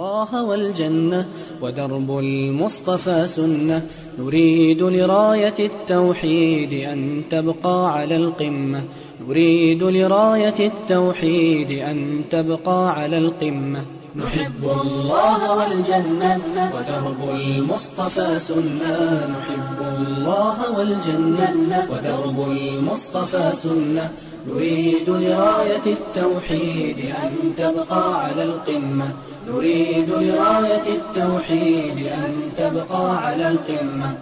الله والجنة ودرب المصطفى سنة نريد لراية التوحيد أن تبقى على القمة نريد لراية التوحيد أن تبقى على القمة نحب الله والجنة ودرب المصطفى سنة نحب الله والجنة ودرب المصطفى سنة نريد لراية التوحيد أن تبقى على القمة نريد لراية التوحيد أن تبقى على القمة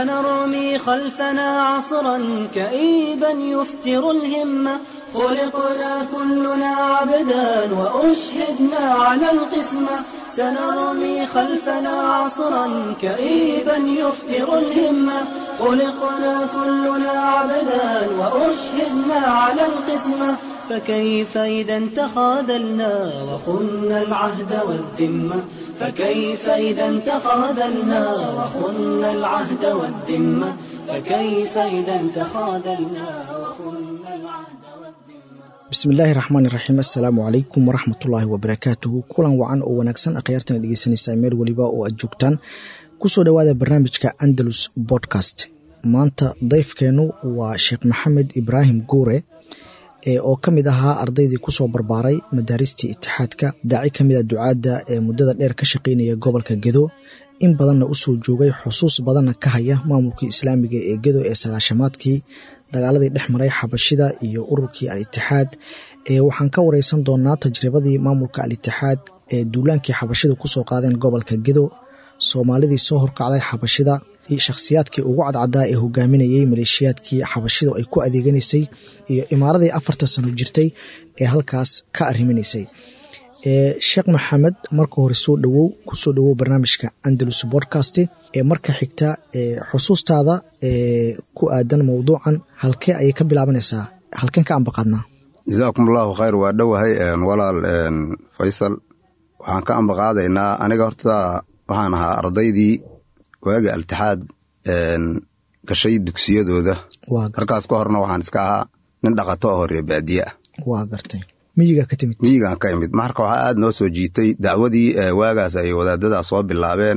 سنرمي خلفنا عصرا كئيبا يفتر الهمة خلقنا كلنا عبدا وأشهدنا على القسمة سنرمي خلفنا عصرا كئيبا يفتر الهمة خلقنا كلنا عبدا وأشهدنا على القسمة فكيف إذا تخاذلنا وخنا العهد والذمة فكيف إذا تخاذلنا وخنا العهد والذمة فكيف إذا تخاذلنا وخنا العهد والذمة bismillaahi raxmaan iraxiim assalaamu calaykum waraxmatullaahi wabarakaatuhu kulan wacan oo wanaagsan akhyaartana dhegeysanaysaa meel weliba oo aad joogtaan kusoo dhowaada barnaamijka andalus bodcast maanta dayfkeennu waa sheekh maxamed ibraahim guure ee oo ka mid ahaa ardaydii kusoo barbaaray madaaristii itixaadka daaci ka mid a ducaadda ee muddada dheer ka shaqaynaya gobolka gedo in badanna usoo joogay xusuus badanna ka haya maamulkii islaamiga ee gedo ee sagaashamaadkii dagaaladii dhex maray xabashida iyo ururkii al-itixaad ee waxaan ka wareysan doonaa tajribadii maamulka al-itixaad ee duulaankii xabashida kusoo qaadeen gobolka gedo soomaalidii soo horkacday xabashida shakhsiyaadkii ugu cadcadaa ee hogaaminayay maleeshiyaadkii xabashidu ay ku adeeganaysay iyo imaaradii afartan sano jirtay ee halkaas ka arriminaysay sheekh maxamed marka hore soo dhowow kusoo dhowow barnaamijka andalus bodcast ee marka xigta xusuustaada ku aadan mowduucan halkee ayay ka bilaabanaysaa halkeen ka ambaqaadnaa jazaakum allahu khayr waa dhowahay walaal faysal waxaan ka ambaqaadaynaa aniga horta waxaan ahaa ardaydii waagi altixaad gashay dugsiyadooda markaas ka horna waxaan iska ahaa nin dhaqato oo horee baadiye ah waa gartay miyigaa ka timid miyigaan ka imid marka waxaa aad noo soo jiitay dacwadii waagaas ay wadaadadaa soo bilaabeen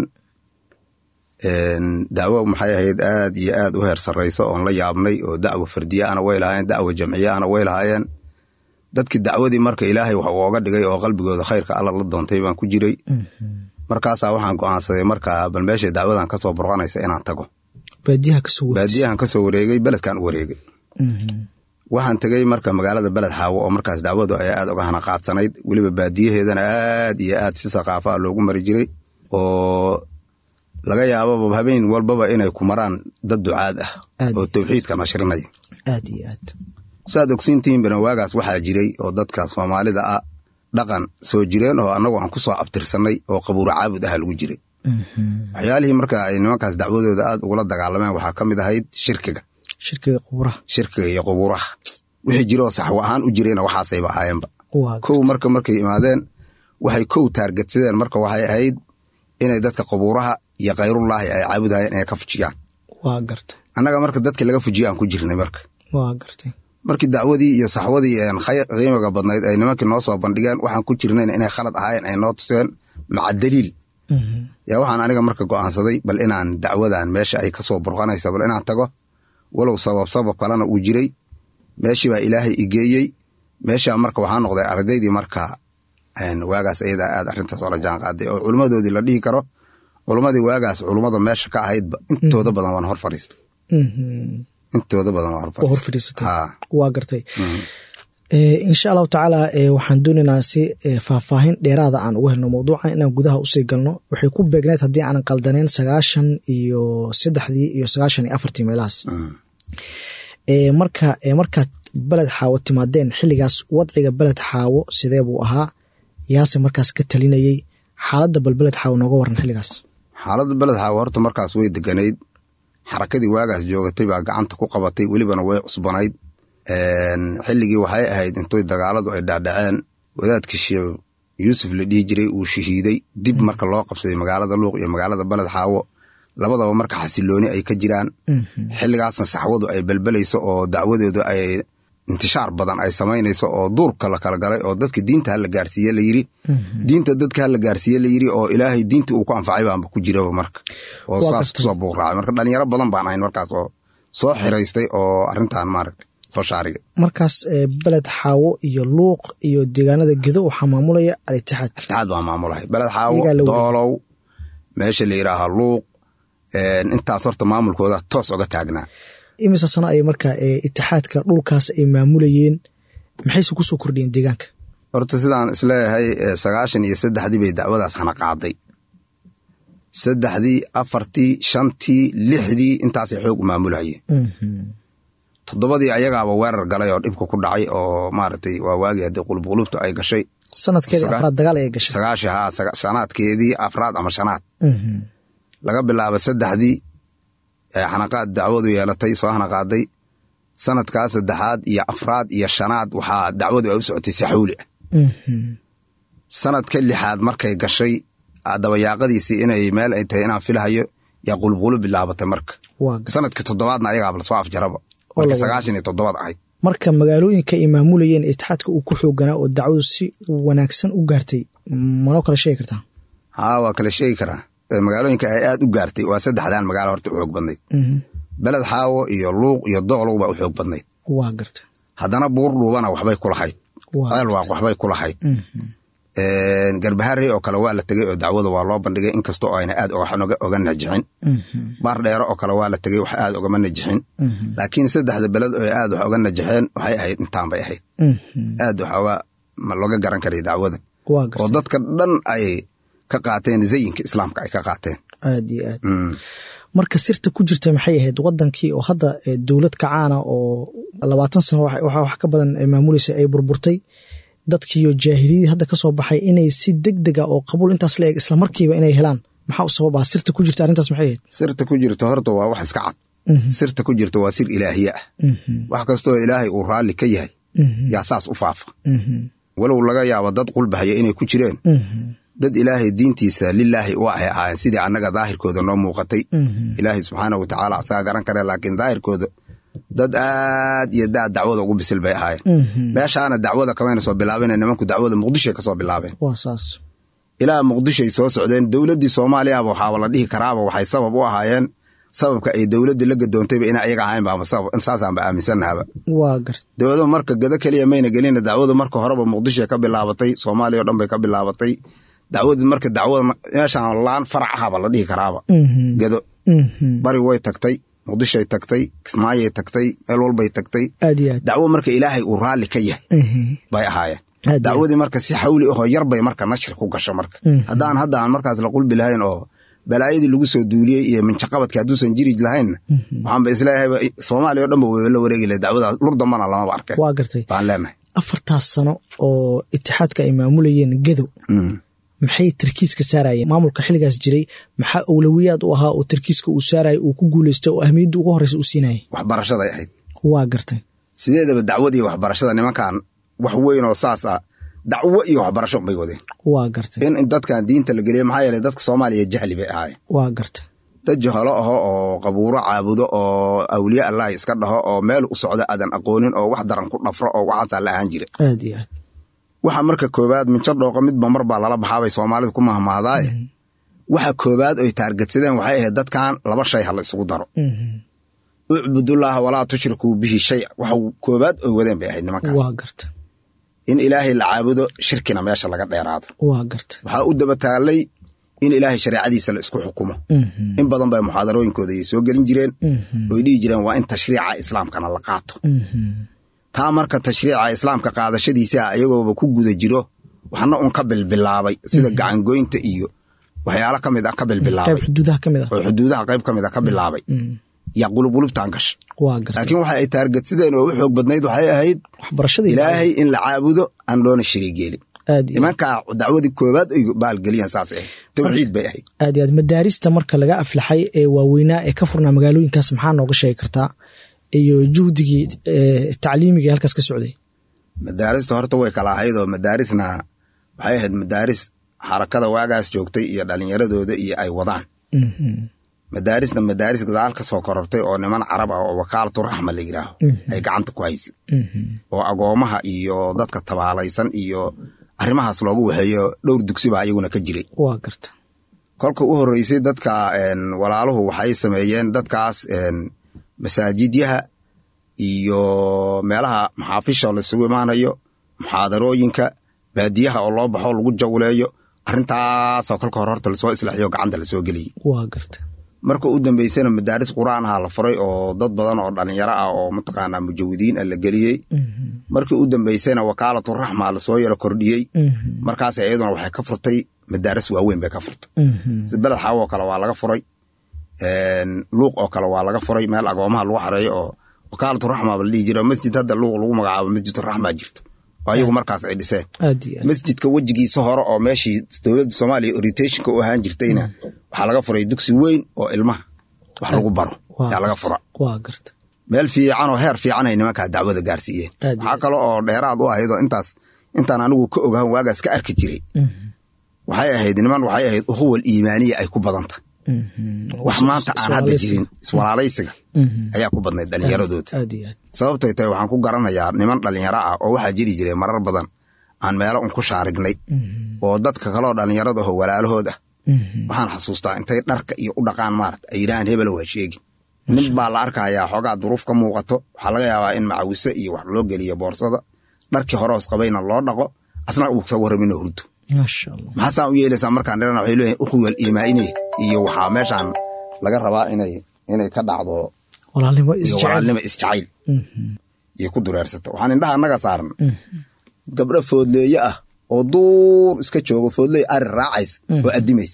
dacwo maxay ahayd aad iyo aad u heer sarrayso oon la yaabnay oo dacwo fardiye ana way lahaayeen dacwo jamciye ana way lahaayeen dadkii dacwadii marka ilaahay wax ooga dhigay oo qalbigooda khayrka alla la doontay baan ku jiray markaasaa waxaan go'aansaday marka bal meeshay dacwadan kasoo burqanaysa inaan tago baadiyahan kasoo wareegay beledkan u wareegay waxaan tegey marka magaalada beled xaawo oo markaas dacwadu ay aad uga hana qaadsanayd weliba baadiyaheedana aad iyo aad si saqaafa loogu mari jiray oo laga yaababa habeen walbaba inay ku maraan dad ducaad ah oo tawxiidka nashrinaya aad iyo aad saad ogsiintihiinbana waagaas waxaa jiray oo dadka soomaalida ah dhaqan soo jireen oo annagu aan ku soo abtirsanay oo qabuuro caabud aha lagu jiray waxyaalihii marka ay nimankaas dacwadooda aad ugula dagaalameen waxaa ka mid ahayd shirkiga shirkiga qubuuraha shirkiga iyo qubuuraha wixii jiroo saxwo ahaan u jirayna waxaasayba ahaayeenba kow marka markay imaadeen waxay kow taargetsadeen marka waxay ahayd inay dadka qubuuraha iyo khayrullaahi ay caabudayeen inay ka fujiyaan waa gartay annaga marka dadkii laga fujiya aan ku jirnay marka waa gartay markii dacwadii iyo saxwadii qiimiga badnayd ay nimankii noo soo bandhigeen waxaan ku jirnayn inay khalad ahaayeen ay noo tuseen maca daliil yaa waxaan aniga marka go'aansaday bal inaan dacwadan meesha ay kasoo burqanaysa bal inaan tago walow sabab sabab kalena uu jiray meeshii baa ilaahay igeeyey meeshaa marka waxaa noqday ardaydii marka waagaas ayadaa aad arrintaas oola jaan qaaday oo culummadoodii la dhihi karo culummadii waagaas culummada meesha ka ahaydba intooda badan waan hor fadhiistay intooda badan waan hor fadhiisatay waa gartay insha allahu tacaala waxaan doonaynaa si faahfaahin dheeraada aan ugu helno mowduucan inaan gudaha usii galno waxay ku beegneed haddii aanan qaldaneyn sagaashan iyo saddexdii iyo sagaashan iyo afartii meelahaas marka markaad beled xaawo timaadeen xilligaas wadciga beled xaawo sidee buu ahaa yaase markaas ka talinayey xaaladda bal beled xaawo nooga waran xilligaas xaaladda beled xaawo horta markaas way deganayd xarakadii waagaas joogatay baa gacanta ku qabatay welibana way cusbanayd xilligii waxay ahayd intoy dagaaladu ay dhacdhaceen wadaadkii sheekh yuusuf la dhihi jiray uu shahiiday dib marka loo qabsaday magaalada luuq iyo magaalada beled xaawo labadaba marka xasilooni ay ka jiraan xilligaasna saxwadu ay belbelayso oo dacwadooda ay intishaar badan ay samaynayso oo duurka la kala galay oo dadka diinta hala gaarsiiye la yiri diinta dadka hala gaarsiiye la yiri oo ilaahay diinta uu ku anfacay baanba ku jiraba marka oo saas kusoo buuqraacay marka dhalinyaro badan baan ahayn markaas oo soo xiraystay oo arrintan maaragtay soo shaarigay markaas beled xaawo iyo luuq iyo deegaanada gedo waxaa maamulaya al-itixaad itixaad baa maamulahay beled xaawo doolow meesha la yidhaaha luuq intaas horta maamulkooda toos oga taagnaa imise sano ay marka itixaadka dhulkaas ay maamulayeen maxayse kusoo kordhiyeen deegaanka horta sidaan isleeyahay sagaashan iyo saddexdii bay dacwadaas hana qaaday saddexdii afartii shantii lixdii intaasay xoog u maamulayeen toddobadii ayagaaba weerar galay oo dhibka ku dhacay oo maaragtay waa waagii haddii qulubqulubtu ay gashay sanadkeedii afraad dagaal ay gashay sagaashi haa sanaadkeedii afraad ama shanaad laga bilaabo saddexdii xanaqaad dacwadu yeelatay soo hanaqaaday sanadkaa saddexaad iyo afraad iyo shanaad waxaa dacwadu ay u socotay si xawli ah sanadka lixaad markay gashay dabayaaqadiisii inay meel ay tahay inaan filahayo yaa qulubqulub bilaabatay marka sanadka toddobaadna ayagaaba lasoo afjaraba marka sagaashan iyo toddobaad ahayd marka magaalooyinka ay maamulayeen itixaadka uu ku xooganaa oo dacwadu si wanaagsan u gaartay manoo kala sheegi kartaa haa waa kala sheegi karaa magaalooyinka ay aad u gaartay waa saddexdan magaalo horta u xoog badnayd beled xaawo iyo luuq iyo doolow baa u xoog badnayd waa garta haddana buur dhuubana waxbay ku lahayd ceelwaaq waxbay ku lahayd garbaharey oo kale waa la tegey oo dacwada waa loo bandhigay inkastoo ayna aad oga najixin baar dheere oo kale waa la tegey wax aad ogama najixin laakiin saddexda beled oo aad wax oga najixeen waxay ahayd intaan bay ahayd aad waxooga looga garan karay dacwada oo dadka dhan ay ka qaateen zayinka islaamka ay ka qaateen aad iyo aad marka sirta ku jirta maxay ahayd wadankii oo hadda dowlad kacaana oo labaatan sano waxaa wax ka badan maamulaysa ay burburtay dadkiiyo jaahiliyadii hadda ka soo baxay inay si deg dega oo qabuul intaas la eg isla markiiba inay helaan maxaa u sababaa sirta ku jirta arrintaas maxay ahayd sirta ku jirta horta waa wax iska cad sirta ku jirta waa sir ilaahiye ah wax kastoo ilaahay uu raalli ka yahay yaa saas u faafa walow laga yaabo dad qulbahaya inay ku jireen dad ilaahay diintiisa lilaahi u ahay ahaayeen sidii annaga daahirkooda noo muuqatay ilaahay subxaana wa tacaala asaga garan kare laakiin daahirkooda dad aad iyo daad dacwada ugu bisil bay ahaayeen meeshaana dacwada kamayna soo bilaabeen nimanku dacwada muqdishoy ka soo bilaabeen ilaa muqdishoy soo socdeen dowladdii soomaaliyaba waxaaba la dhihi karaaba waxay sabab u ahaayeen sababka ay dowladdii la gadoontayba ina ayaga ahayn baaba sabab saasaanba aaminsannahaba dowladu marka gado keliya mayna gelina dacwadu marka horeba muqdishoy ka bilaabatay soomaaliya o dhan bay ka bilaabatay dacwadii marka dacwada meeshaan laan farac ahaba la dhihi karaaba gado bari way tagtay muqdishoy tagtay kismaayay tagtay meel walbay tagtay dacwo marka ilaahay uu raalli ka yahay bay ahaayeen dacwadii marka si xawli ahoo yar bay marka nashri ku gasho marka haddaan hadda aan markaas la qulbi lahayn oo balaayadii lagu soo duuliyey iyo minjaqabadka hadduusan jiri lahaynna waxaanba isleeyahayba soomaaliya o dhanba way la wareegi lahay dacwadaas lur dambana lamaba arkeen waa gartay baan leenahay afartaas sano oo itixaadka ay maamulayeen gedo maxay tarkiiska saarayeen maamulka xilligaas jiray maxaa owlawiyaad u ahaa oo tarkiiska uu saaraya uu ku guuleystay oo ahmiyadda ugu horreysa u siinayay waxbarashaday ahayd waa gartay sideedaba dacwadii waxbarashada nimankan wax weyn oo saas ah dacwo iyo waxbarasho bay wadeen waa gartay in dadkan diinta la geliya maxaa yeeley dadka soomaaliya jahli bay ahaayeen waa gartay dad jahalo aho oo qabuuro caabudo oo awliya allahi iska dhaho oo meel u socda aadan aqoonin oo wax daran ku dhafro oo waxaasaa la ahaan jira aad iyo aad waxa marka koobaad minjo dhooqo midba mar baa lala baxaabay soomaalida ku mahmahdaaye waxa koobaad oy taargetsadeen waxay ahayd dadkan laba shay ha la isugu daro ucbudullaaha walaa tushrikuu bihi shay waxa koobaad oy wadeen bay ahayd nimankaas waa garta in ilaahay la caabudo shirkina meesha laga dheeraado waa garta waxaa u daba taallay in ilaahay shareecadiisa la isku xukumo in badan bay muxaadarooyinkooda ay soo gelin jireen oy dhihi jireen waa in tashriica islaamkana la qaato taa marka tashriica islaamka qaadashadiisa iyagooba ku guda jiro waxna un ka bilbilaabay sida gacangoynta iyo waxyaalo ka mid ah ka bilbilaabay xuduudaha ka mid ah oo xuduudaha qayb ka mid ah ka bilaabay yaa qulubqulubtaan gasha waa garta laakiin waxa ay taargetsideen oo u xoog badnayd waxay ahayd waxbarashada ilaahay in la caabudo aan loona shirigeelin aad iyo nimankaa dacwadii koobaad ay baalgeliyaan saas ahayd tawxiid bay ahayd aad iyo aad madaarista marka laga aflaxay ee waaweynaa ee ka furnaa magaalooyinkaas maxaa nooga sheegi kartaa iyo juhdigii tacliimiga halkaas ka socday madaarista horta way kala ahayd oo madaarisna waxay ahayd madaaris xarakada waagaas joogtay iyo dhalinyaradooda iyo ay wadaan madaarisna madaaris gadaal ka soo korortay oo niman carab ah oo wakaalatu raxma la yidhaaho ay gacanta ku haysa oo agoomaha iyo dadka tabaalaysan iyo arrimahaas loogu waxeeyo dhowr dugsi baa iyaguna ka jiray waa garta kolka u horreysay dadka walaaluhu waxay sameeyeen dadkaas masaajidyaha iyo meelaha maxaafisha laisugu imaanayo muxaadarooyinka baadiyaha oo loo baxo lagu jawleeyo arrintaasoo kolka hore horta lasoo islaaxiyo gacanta lasoo geliyey waa garta marka u dambeysana madaaris qur-aan aha la furay oo dad badan oo dhalinyaro ah oo mataqaanaa mujawidiin ah la geliyey markii u dambeysana wakaalatu raxma lasoo yaro kordhiyey markaas iyaduna waxay ka furtay madaaris waaweyn bay ka furtay si beled xaawo oo kale waa laga furay luuq oo kale waa laga furay meel agoomaha lagu xareeyo oo wakaalatu raxma ba la dhihi jira masjid hadda luuq lagu magacaabo masjiduraxma jirto oo ayagu markaas ay dhiseen masjidka wejigiisa hore oo meeshii dowladda soomaaliya orientationka u ahaan jirtayna waxaa laga furay dugsi weyn oo ilmaha wax lagu baro yaa laga fura waa garta meel fiican oo heer fiican ay nimankaa dacwada gaarsiiyeen waxaa kale oo dheeraad u ahayd oo intaas intaan anigu ka ogahan waagaas ka arki jiray waxay ahayd niman waxay ahayd ukhuwal iimaaniya ay ku badanta wax maanta aan hadda jirin iswalaalaysiga ayaa ku badnayd dhallinyaradooda sababtay tahay waxaan ku garanayaa niman dhallinyaro ah oo waxaa jiri jiray marar badan aan meelo un ku shaarignay oo dadka kaloo dhallinyarada aho walaalahood ah waxaan xasuustaa intay dharka iyo u dhaqaan maarata ay yidhahaan hebelo waa sheegi nin baa la arkayaa xoogaa duruuf ka muuqato waxaa laga yaabaa in macawise iyo wax loo geliyo boorsada dharkii horeos qabayna loo dhaqo asna uu ka warramino hurdo maxaasaa u yeelaysaa markaan dhirana waxay leeyihin ukhwal iimaa'ine iyo waxaa meeshaan laga rabaa inay inay ka dhacdo walaalnimo walaalnimo isjacayl iyo ku dureersata waxaan indhaha annaga saaran gabdho foodleeye ah oo duur iska joogo foodley ari raacays oo addimays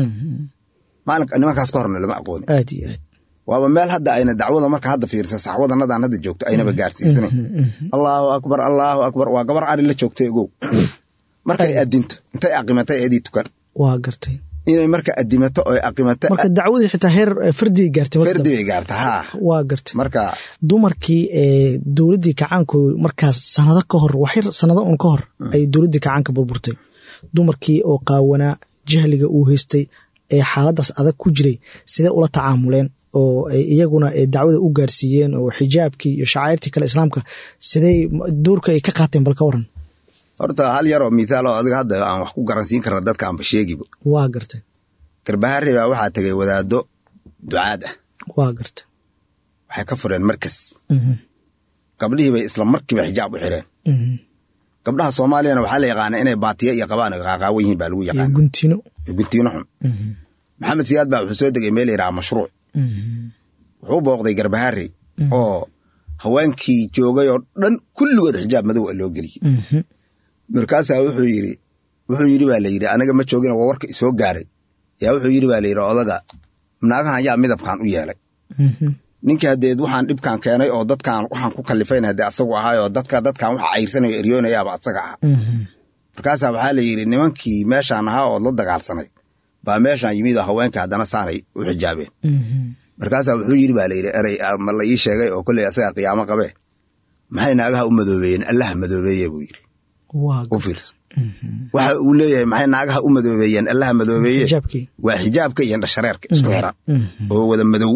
maalinka nimankaas ka horna lama aqooni aad iyo aad waaba meel hadda ayna dacwada marka hadda fiirsa saxwadanadaan hadda joogto aynaba gaarsiisanayn allaahu akbar allaahu akbar waa gabar ari la joogtay ogow markay addinto intay aqimatay eedii tukan waa gartay inay marka addimato oy aqimata marka dacwadii xitaa heer fardigay gaartay fardi bay gaarta haa waa gartay marka dumarkii ee dowladdii kacaanku markaas sanado ka hor waxyar sanado un ka hor ay dowladdii kacaanka burburtay dumarkii oo qaawanaa jahliga uu haystay ee xaaladaas adag ku jiray sidee ula tacaamuleen oo ay iyaguna dacwada u gaarsiiyeen oo xijaabkii iyo shacairtii kale islaamka sidey doorka ay ka qaateen bal ka waran horta hal yaroo mithaal oo adiga hadda aan wax ku garansiin karna dadka aanba sheegiba waa gartay garbaharre baa waxaa tegay wadaaddo ducaad ah waa gartay waxay ka fureen markas gabdhihii bay isla markiiba xijaab u xireen gabdhaha soomaaliyana waxaa la yaqaana inay baatiya iyo qabaan qaaqaawan yihiin baa lagu yaqaana guntino guntiino xun maxamed siyaad baa wuxuu soo degay meel yidhaha mashruuc wuxuu booqday garbaharre oo haweenkii joogay oo dhan kulligood xijaab madow a loo geliyey markaasaa wuxuu yidhi wuxuu yidhi baa la yidhi aniga ma joogin waa warka isoo gaaray yaa wuxuu yidhi baa la yidhi odaga naagahan yaa midabkan u yeelay ninkii hadeed waxaan dhibkan keenay oo dadkan waxaan ku kalifayna hadee asagu ahaay oo dadka dadkan waxa cayrsanayo eryoonayaaba asaga aha markaasaa waxaa la yidhi nimankii meeshaan ahaa ood la dagaalsanay baa meeshaan yimid oo haweenka haddana saanay u xijaabeen markaasaa wuxuu yidhi baa la yidhi erey ma la ii sheegay oo kolley asagaa qiyaamo qabee maxay naagaha u madoobeeyeen allaha madoobeeye buu yidhi u fiirso waxa uu leeyahay maxay naagaha u madoobeeyeen allaha madoobeeye waa xijaabka iyo dhashareerka isku xiran oo wada madow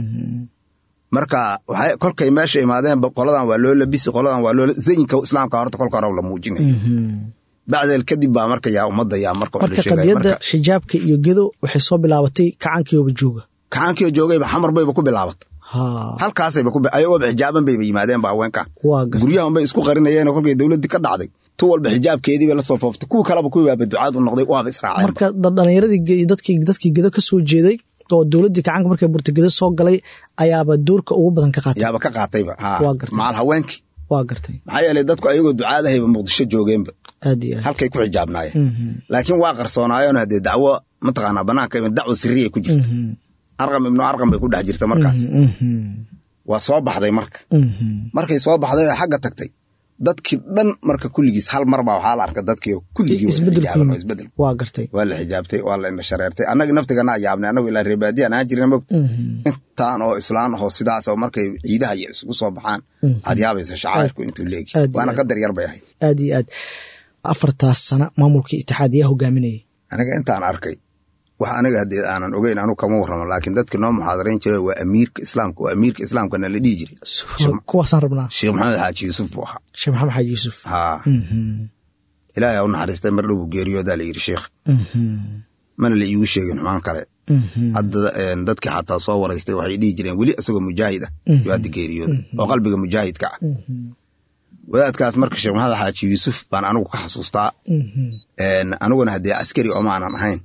marka waxay kolkay meesha imaadeen qoladan waa loo labisi qoladan waa loo zayinka islaamka horta kolka hore la muujinaya bacdeel kadib baa marka yaa ummadda yaa marka marka qadiyadda xijaabka iyo gedo waxay soo bilaabatay kacankiyooba jooga kacankio joogayba xamar bayba ku bilaabatay halkaasayba ku ayagooba xijaaban bayba yimaadeenba haweenkan guryahan bay isku qarinayeen kolkay dowladdii ka dhacday tu walba xijaabkeedii bay la soo fooftay kuwa kaleba kuwii baaba ducaad u noqday waaba israaceen marka dhalinyaradii dadkii dadkii gedo ka soo jeeday oo dowladdii kacanka markay burtagedo soo galay ayaaba doorka ugu badan ka qaatay yaaba ka qaatayba macal haweenkii waa gartay maxaa yeelay dadku ayagoo ducaadahayba muqdisho joogeenba aad iyo aad halkay ku xijaabnaayeen laakiin waa qarsoonaayeen haddee dacwo mataqaanaa banaanka dacwo siriyay ku jirta arqam ibnu arqam bay ku dhex jirta markaas waa soo baxday marka markay soo baxday oo xagga tagtay dadkii dhan marka kulligiis hal mar baa waxaa la arka dadkii kulligii isbedel waa gartay waa la xijaabtay waa la indhashareertay annaga naftiganaa yaabnay annagu ilaa reebaadiyaan aan jirna mogta intaan oo islaan ahoo sidaas oo markay ciidaha iyo isugu soo baxaan aad yaabaysa shacairku intuu leegi waana qadar yar bay ahayd aad iyo aad afartaas sana maamulkii itixaad yaa hogaaminayay aniga intaan arkay wax aniga haddee aanan ogeyn anu kama warramo laakiin dadka noo muxaadarayn jira waa amiirka islaamka waa amiirka islaamkana la dhihi jiray kuwaasaan rabnaa sheekh maxamed xaaji yuusuf buu ahaa sheekh maxamed xaaji yuusuf haa ilaahay u naxariistay mar dhow buu geeriyoodaa la yidhi sheekh mana la iigu sheegin xumaan kale hadda dadkii xataa soo waraystay waxay dhihi jireen weli isagoo mujaahid ah yuu hadda geeriyooda oo qalbiga mujaahidka ah wadaadkaas marka sheekh maxamed xaaji yuusuf baan anigu ka xasuustaa aniguna haddee askari oo maanan ahayn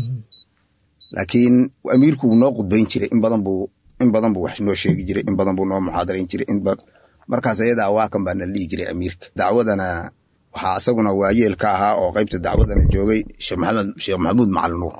laakiin amiirku wuu noo qudbayn jiray in badan buu in badan buu wax noo sheegi jiray in badan buu noo muxaadarayn jiray markaas ayadaa waakan baa nala dhihi jiray amiirka dacwadana waxaa isaguna waayeel ka ahaa oo qaybta dacwadana joogay sheekh maxamed sheekh maxamuud macalin nuur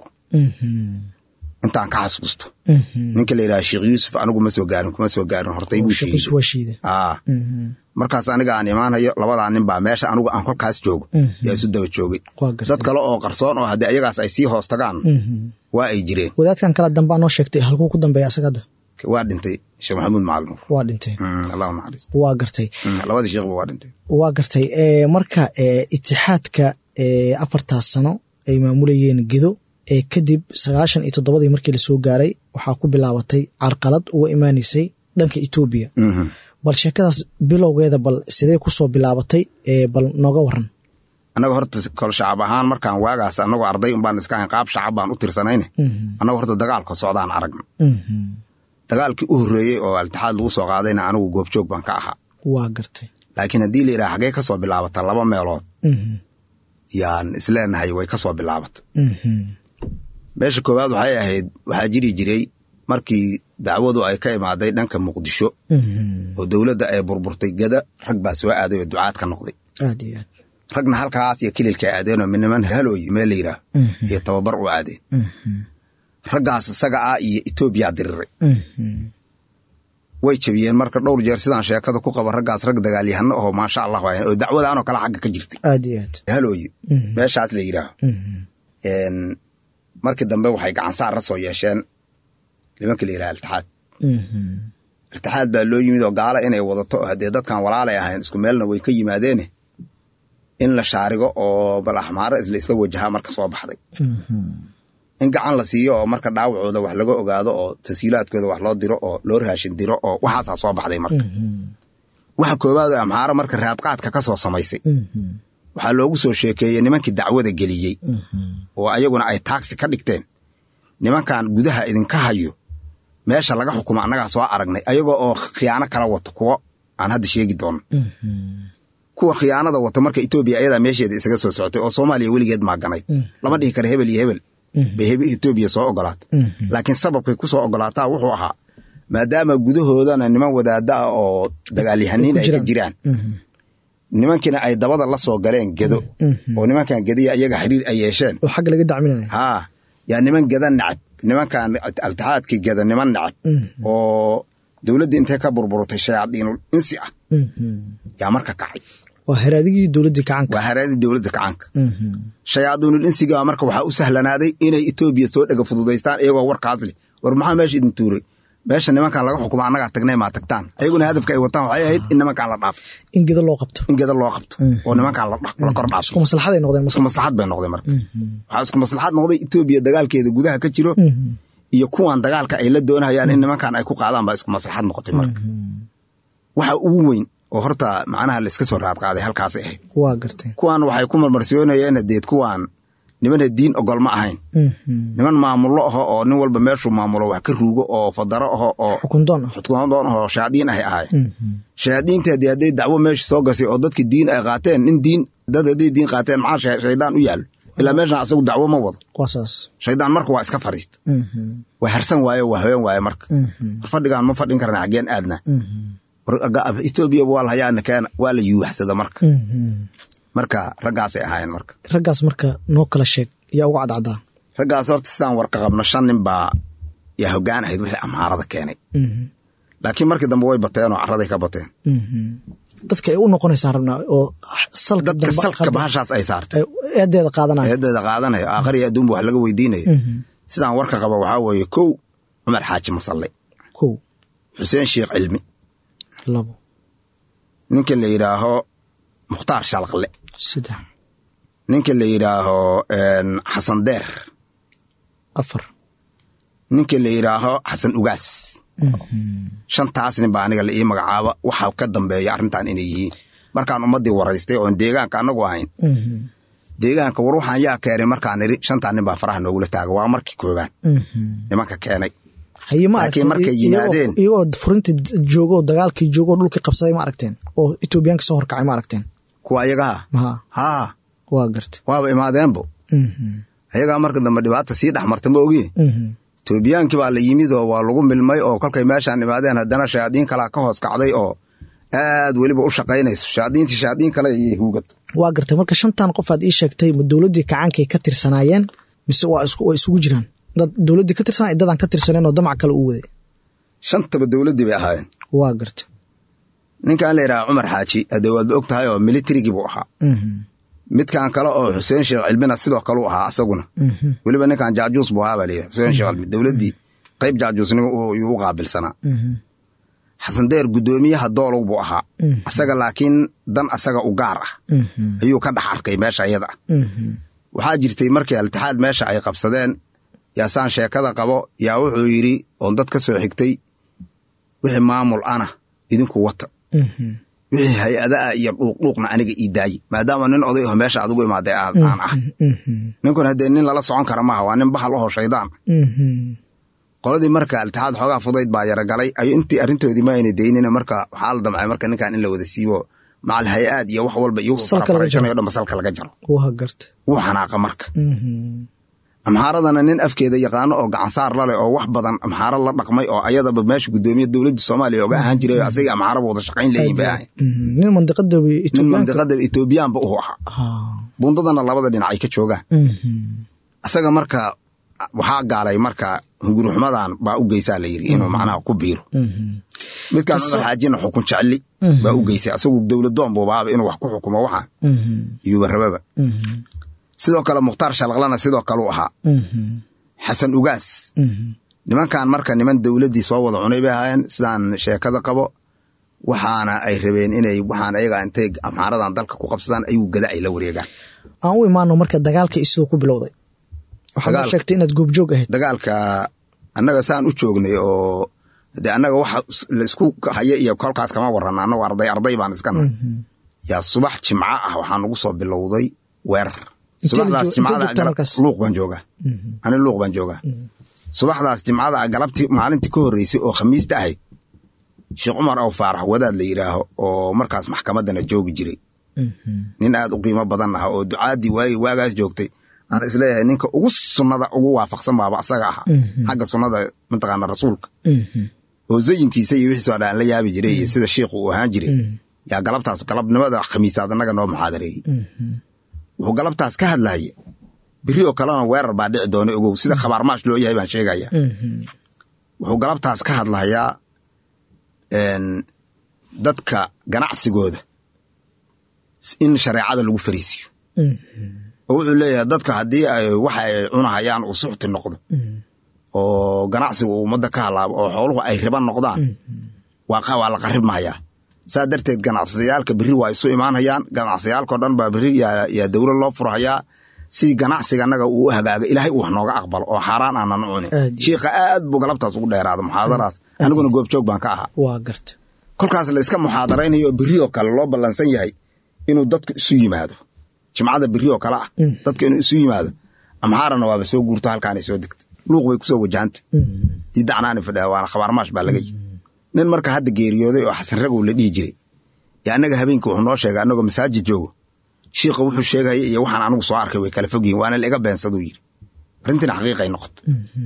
intaan ka xasuusto ninka la yidhaha sheekh yuusuf anigu ma soo gaarin kuma soo gaarin hortay buu sheegay markaas aniga aan imaanayo labadaa nin baa meesha anigu aan kolkaas joogo yaa isu daba joogay dad kale oo qarsoon oo haddii ayagaas ay sii hoos tagaan waa ay jireen wadaadkan kala dambaa noo sheegtay halkuu ku dambeeya asagada waa dhintay sheekh maxamuud macalin nuur waa dhintay allahu naxariis waa gartay labadii sheekhba waa dhintay waa gartay marka itixaadka afartaas sano ay maamulayeen gedo kadib sagaashan iyo toddobadii markii lasoo gaaray waxaa ku bilaabatay carqalad uga imaanaysay dhanka etoobiya bal sheekadaas bilowgeeda bal sidee kusoo bilaabatay bal nooga waran annaga horta kol shacab ahaan markaan waagaas annagoo arday unbaan iska ahayn qaab shacab baan u tirsanayne annaga horta dagaalka socdaan aragna dagaalkii u horreeyey oo altixaad lagu soo qaadayna anigu goobjoog baan ka ahaa waa gartay laakiin haddii la yidhaha xagee ka soo bilaabata laba meelood yaan isleenahay way ka soo bilaabata meesha koowaad waxay ahayd waxaa jiri jiray markii dacwadu ay ka imaaday dhanka muqdisho oo dowladda ay burburtay gada rag baa soo aaday oo ducaad ka noqday aad iyo aad ragna halkaas iyo kililka aadeen oo midniman halooy meel la yidhaah iyo tababar u aadeen raggaas isaga ah iyo etoobiyaa diriray way jabiyeen marka dhowr jeer sidaan sheekada ku qaba raggaas rag dagaalyahano aho maasha allah waay oo dacwadaanoo kale xagga ka jirtay aad iyo aad halooye meeshaas la yidhaaho markii dambe waxay gacansaar la soo yeesheen nimanka la yidhaha iltixaad iltixaad baa loo yimid oo gaala inay wadato haddee dadkan walaalay ahayn isku meelna way ka yimaadeene in la shaarigo oo bal axmaaro la isla wajahaa marka soo baxday in gacan la siiyo oo marka dhaawacooda wax laga ogaado oo tasiilaadkooda wax loo diro oo loo raashin diro oo waxaasaa soo baxday marka waxa koowaad oo amxaaro marka raadqaadka ka soo samaysay waxaa loogu soo sheekeeyey nimankii dacwada geliyey oo ayaguna ay taagsi ka dhigteen nimankan gudaha idinka hayo meesha laga xukumo annagaa soo aragnay ayagoo oo khiyaano kala wato kuwo aan hadda sheegi doono kuwa khiyaanada wato marka etoobiya ayadaa meesheeda isaga soo socotay oo soomaaliya weligeed maaganayd lama dhihi kara hebel iyo hebel bay etoobiya soo ogolaatay laakiin sababkay ku soo ogolaataa wuxuu ahaa maadaama gudahoodana niman wadaada ah oo dagaalyahaniin ay ka jiraan nimankiina ay dabada la soo galeen gedo oo nimankan gediya iyaga xiriir ay yeesheen oo xagga laga dacminayo haa yaa niman geda nacab nimankan altixaadkii geda niman nacab oo dowladda intay ka burburtay shayaadiinul insi ah yaa marka kacay waa haraadigii dowladdii kacanka waa haraadii dowladda kacaanka shayaadiinul insiga marka waxaa u sahlanaaday inay etoobiya soo dhega fududaystaan iyagoo warkaas leh war maxaa meesha idin tuuray meesha nimankan laga xukuma annagaa tagnay maa tagtaan ayaguna hadafka ay wataan waxay ahayd in nimankan la dhaafo in gedo loo qabto in geda loo qabto oo nimankan la kor dhaafo isku maslaxaday noqdeen isku maslaxad bay noqday marka waxaa isku maslaxad noqday etoobiya dagaalkeeda gudaha ka jiro iyo kuwan dagaalka ay la doonayaan in nimankan ay ku qaadaan baa isku maslaxad noqotay marka waxa ugu weyn oo horta macnaha layska soo raad qaaday halkaasay ahayd waa gartay kuwan waxay ku marmarsiyoonayeen deed kuwan nimana diin ogol ma ahayn niman maamulo aho oo nin walba meeshuu maamulo wax ka ruugo oo fadaro aho oo xukundoon ah xukundoon aho shayaadiin ahay ahaayeen shayaadiinta haddii hadday dacwo meesha soo gashay oo dadki diin ay qaateen nin diin dad hadday diin qaateen maxaa shaydaan u yaallo ilaa meeshan asagu dacwo ma wado waa saas shaydaan marka waa iska fariista waa harsan waaye waa haween waaye marka war fadhigaan ma fadhin karna xaggeen aadna etoobiya waa la hayaana keena waa la yuuxsada marka marka raggaasay ahaayeen marka raggaas marka noo kala sheeg yaa uga cadcaddaa raggaas horta sidaan warka qabno shan nin baa yaa hoggaan ahayd wixii amhaarada keenay laakiin markii dambe way bateen oo carraday ka bateen dadka ay u noqonaysaa rabnaa oo salka dadka salka bahashaas ay saartay eedeeda qaadanaya eedeeda qaadanayo aakhariya adduunba wax laga weydiinayo sidaan warka qaba waxaa weeye kow cumar xaaji masalle kow xuseen sheekh cilmi labo ninka la yidhaaho mukhtaar shalaqle saddex ninka la yidhaaho xasan deer afar ninka la yidhaaho xasan ugaas shantaas nin baa aniga la ii magacaaba waxaa ka dambeeya arrintan inay yihiin markaan ummaddii waraystay oon deegaanka annagu ahayn deegaanka war waxaan yaa keenay markaan idhi shantaa nin baa faraha noogula taaga waa markii koobaad nimanka keenay haye ma Laakiin aragteen markay iyagoo- yimaadeen- iyagoo furinta joogo oo dagaalkii joogo oo dhulkii qabsaday ma aragteen oo etoobiyaanka soo horkacay ma aragteen kuwa ayagaha maha haa waa garta waaba imaadeenbo ayagaa marka dambe dhibaata sii dhex marta ma ogiin etoobiyaankii baa la yimid oo waa lagu milmay oo kolkay meeshaan imaadeen haddana shayaadiin kalaa ka hoos kacday oo aad weliba u shaqaynayso shayaadiintii shayaadiin kale ayay huugad waa gartay marka shantan qof aad ii sheegtay ma dowladdii kacaankay ka tirsanaayeen mise waa isku waa isugu jiraan dad dowladdii ka tirsanay dadaan ka tirsaneen oo damac kale u waday shantaba dowladdii bay ahaayeen waa garta ninkan la yidhaha cumar xaaji haddee waadba og tahay oo militarigii buu ahaa midkan kale oo xuseen sheekh cilmina sidoo kale u ahaa asaguna weliba ninkan jaajuus buu ahaa baa layidhi xuseen sheekh cilmi dowladdii qayb jaajuusnimo uu- yuu u qaabilsanaa xasan deer guddoomiyaha doolow buu ahaa asaga laakiin dan asaga u gaar ah ayuu ka dhex arkay meesha iyada ah waxaa jirtay markii altixaad meesha ay qabsadeen yaasaan sheekada qabo yaa wuxuu yidhi oon dad ka soo xigtay wixii maamul ana idinku wata wixii hay-ada ah iyo dhuuqdhuuqna aniga ii daaye maadaama nin oday aho meesha adugu imaaday aan aan ah ninkun haddee nin lala socon kara maaha waa nin bahal ahoo shaydaan qoladii marka altixaad xoogaa fudayd baa yaragalay ay intii arrintoodii ma ayna daynina marka waxaa la damcay marka ninkan in la wada siibo macal hay-aad iyo wax walba iyo Salka laga jaro. farafarayshanayo dhanba salka laga jaro waa garta wuu xanaaqa marka amxaaradana nin afkeeda yaqaano oo gacansaar laleh oo wax badan amxaaro la dhaqmay oo ayadaba meesha guddoomiya dowladda soomaaliya oga ahaan jiray oo asaga amxaaraba wada shaqayn leeyihin bay ahayn nin mandiqada nin etoobiyaanka mandiqada etoobiyaanba u ahaa Ah, bundadana labada dhinac ay ka joogaan mhm. asaga marka waxaa gaalay marka hunguruxmadan baa u geysaa la yidhi inuu macnaha ku biiro midkaan cumar xaajina xukun jecli baa u geysay asagu dowladoon buubaaba inuu wax ku xukumo waxaan iyuuba rababa sidoo kale mukhtaar shalaqlana sidoo kale u ahaa xasan ugaas nimankan marka niman dowladdii soo wada cunay bay ahaayeen sidaan sheekada qabo waxaana ay rabeen inay waxaan ayaga intay amxaaradan dalka ku qabsadaan ayuu gada ay la wareegaan aan u imaano marka dagaalka isoo ku bilowday waxaad noo Dagaal- sheegtay inaad goobjoog ahayd dagaalka annaga saan u joognay oo de annaga waxa la isku haya iyo kolkaas kama warrana annagu arday arday baan iskana yaa subax jimco ah waxaa nagu soo bilowday weerar Intee la subaxdaas joog- intee jimcada joogtaa galab- markaas? luuq baan joogaa ani luuq baan joogaa subaxdaas jimcada galabtii maalintii ka horreysay oo khamiista ahayd sheekh cumar aw faarax wadaad la yidhaaho oo markaas maxkamaddana joogi jiray nin aad u qiimo badan ah oo ducaadii waagi waagaas joogtay aan isleeyahay ninka ugu sunnada ugu waafaqsan baaba asaga ahaa xagga sunnada mataqaana rasuulka oo zayinkiisa iyo wixiisoo dhan aan la yaabi jiray iyo sida shiikhu uu ahaan jiray yaa galabtaas galabnimada khamiisaad annaga noo muxaadareeyey wuxuu galabtaas ka hadlaya beri oo kalena weerar baa dhici doona ogow sida khabaarmaash loo yahay baan sheegaya wuxuu galabtaas ka hadlayaa een, dadka ganacsigooda in shareecada lagu fariisiyo oo wuxuu leeyahay dadka haddii ay waxa ay cunahayaan uu suxti noqdo oo ganacsiga uu ummadda ka halaabo oo xooluhu ay riban noqdaan waa qa- waa la qaribmayaa saa darteed ganacsiyaalka berri waa isu imaanayaan ganacsiyaalkao dhan baa berri yaa yaa dowlad loo furhayaa si ganacsiga annaga uu u hagaaga ilaahay uu wax nooga aqbalo oo xaaraan aanan cunin Aad iyo- shiikha aad buu galabtaas ugu dheeraada muxaadaraas aniguna goobjoog baan ka ahaa waa garta kolkaas la iska muxaadaraynayo oo berri oo kale loo ballansan yahay inuu dadku isu yimaado jimcada berri oo kale ah dadka inuu isu yimaado amxaarana waaba soo guurto halkaanay soo degta luuq bay kusoo wajahanta diidacnaani fadhiya waana khabaarmaash baa laga yi nin marka hadda geeriyooday oo xasan ragow la dhihi jiray yo annaga habeenkii wuxuu noo sheegay annagoo masaajid joogo shiikha wuxuu sheegaya iyo waxaan anigu soo arkay way kala fog yihin waana laiga beensaduu yidhi arrintina xaqiiqay noqota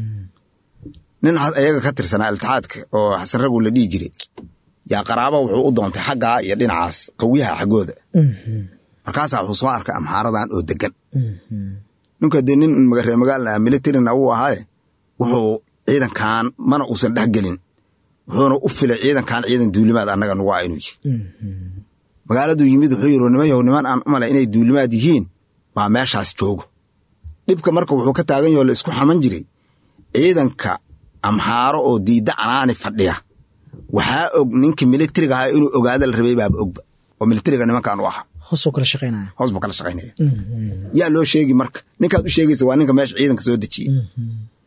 nin ha- ayaga ka tirsanaa iltixaadka oo xasan ragow la dhihi jiray yaa qaraaba wuxuu u doontay xaggaa iyo dhinacaas qawiyaha xaggooda markaasaa wuxuu soo arkay amxaaradan oo degan ninka dee nin magaree magaalna ah militarina uu ahaaye wuxuu ciidankan mana uusan dhex gelin wuxuuna u filay ciidankan ciidan duulimaad annaga nugu ah inuu yihi magaaladuu yimid wuxuu yidhi niman yahow niman aan u malay inay duulimaad yihiin baa meeshaas joogo dhibka marka wuxuu ka taagan yaho la isku xaman jiray ciidanka amxaaro oo diidda canaani fadhiya waxaa og ninka militariga ahaa inuu ogaada la rabay baaba ogba oo militariga nimankan u ahaa hoosoo kala shaqaynaya hoos buu kala shaqaynaya yaa loo sheegi marka ninkaad u sheegaysa waa ninka meesha ciidanka soo dejiyey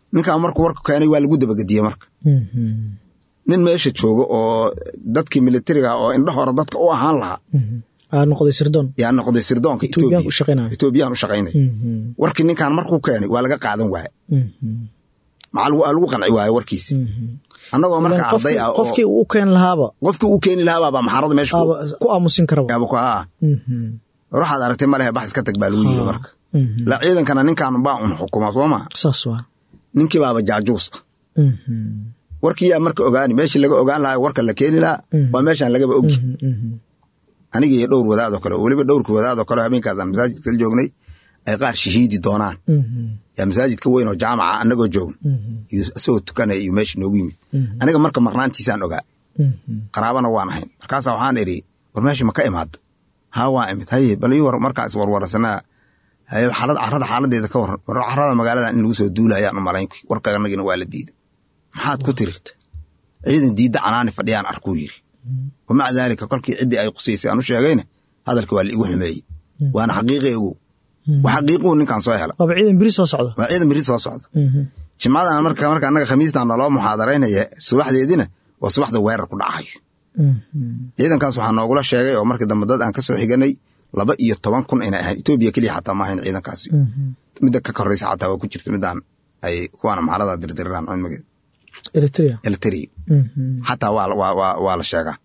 ninkan markuu warka keenay waa lagu dabagediyey marka nin meesha jooga oo dadkii militariga oo indha hore dadka u ahaan lahaa aa noqday sirdoon yaa noqday sirdoonka Etoobiyaan u shaqaynaya. etoobiyaan u shaqaynaya warkii ninkan markuu keenay waa laga qaadan waaye maxaa lagu- aa lagu qanci waaye warkiisi annagoo marka arday ah oo qofkii uu u keen lahaaba qofkii uu keeni lahaa baaba maxarada meesha ku- aaba ku aamusin karaba yaaba ku haa waxaad aragtay ma lehe bax iska tag baa lagu yiri marka la ciidankana ninkan baa un xukuma soo maa saas waa ninkii baaba jaajuus ah warkii yaa marka ogaani meeshii laga ogaan lahaa warka la keeni lahaa waa meeshaan lagaba ogi aniga iyo dhowr wadaadoo kale oo weliba dhowrkii wadaadoo kale oo habeenkaasaan masaajidka la joognay ay qaar shahiidi doonaan yaa masaajidka weyn oo jaamaca annagoo joogna iyo isagoo tukanaya iyo meesha noogu yimid aniga marka maqnaantiisaan ogaa qaraabana waan ahayn markaasaa waxaan idhi war meesha ma ka imaada haa waa imid haye bal ii war markaa iswarwarsanaa haye xaalad carrada xaaladeeda ka waran war carrada magaalada in lagu soo duulayaan u malayn warka anagina waa la diiday maxaad ku tirirta ciidan diidda canaani fadhiyaan arkuu yiri wamaca daalika kolkii ciddii ay qusaysay aan u sheegayna hadalka waa la igu xumeeyey waana xaqiiqi ogow wa xaqiiquu ninkan soo hela waaba ciidan beri soo socda waa ciidan beri soo socda jimcadan marka marka annaga khamiistan naloo muxaadaraynaya subaxdeedina waa subaxda weerar ku dhacayo ciidankaas waxaa noogula sheegay oo markii dambe dad aan ka soo xiganay laba iyo toban kun inay ahayn etoobiya keliya xataa ma ahayn ciidankaasi midda ka koreysa xataa waa ku jirta midaan ay kuwaana maxalada dirdiriraan cilmigeed eritrea elteri xataa waa waa waa waa la sheegaa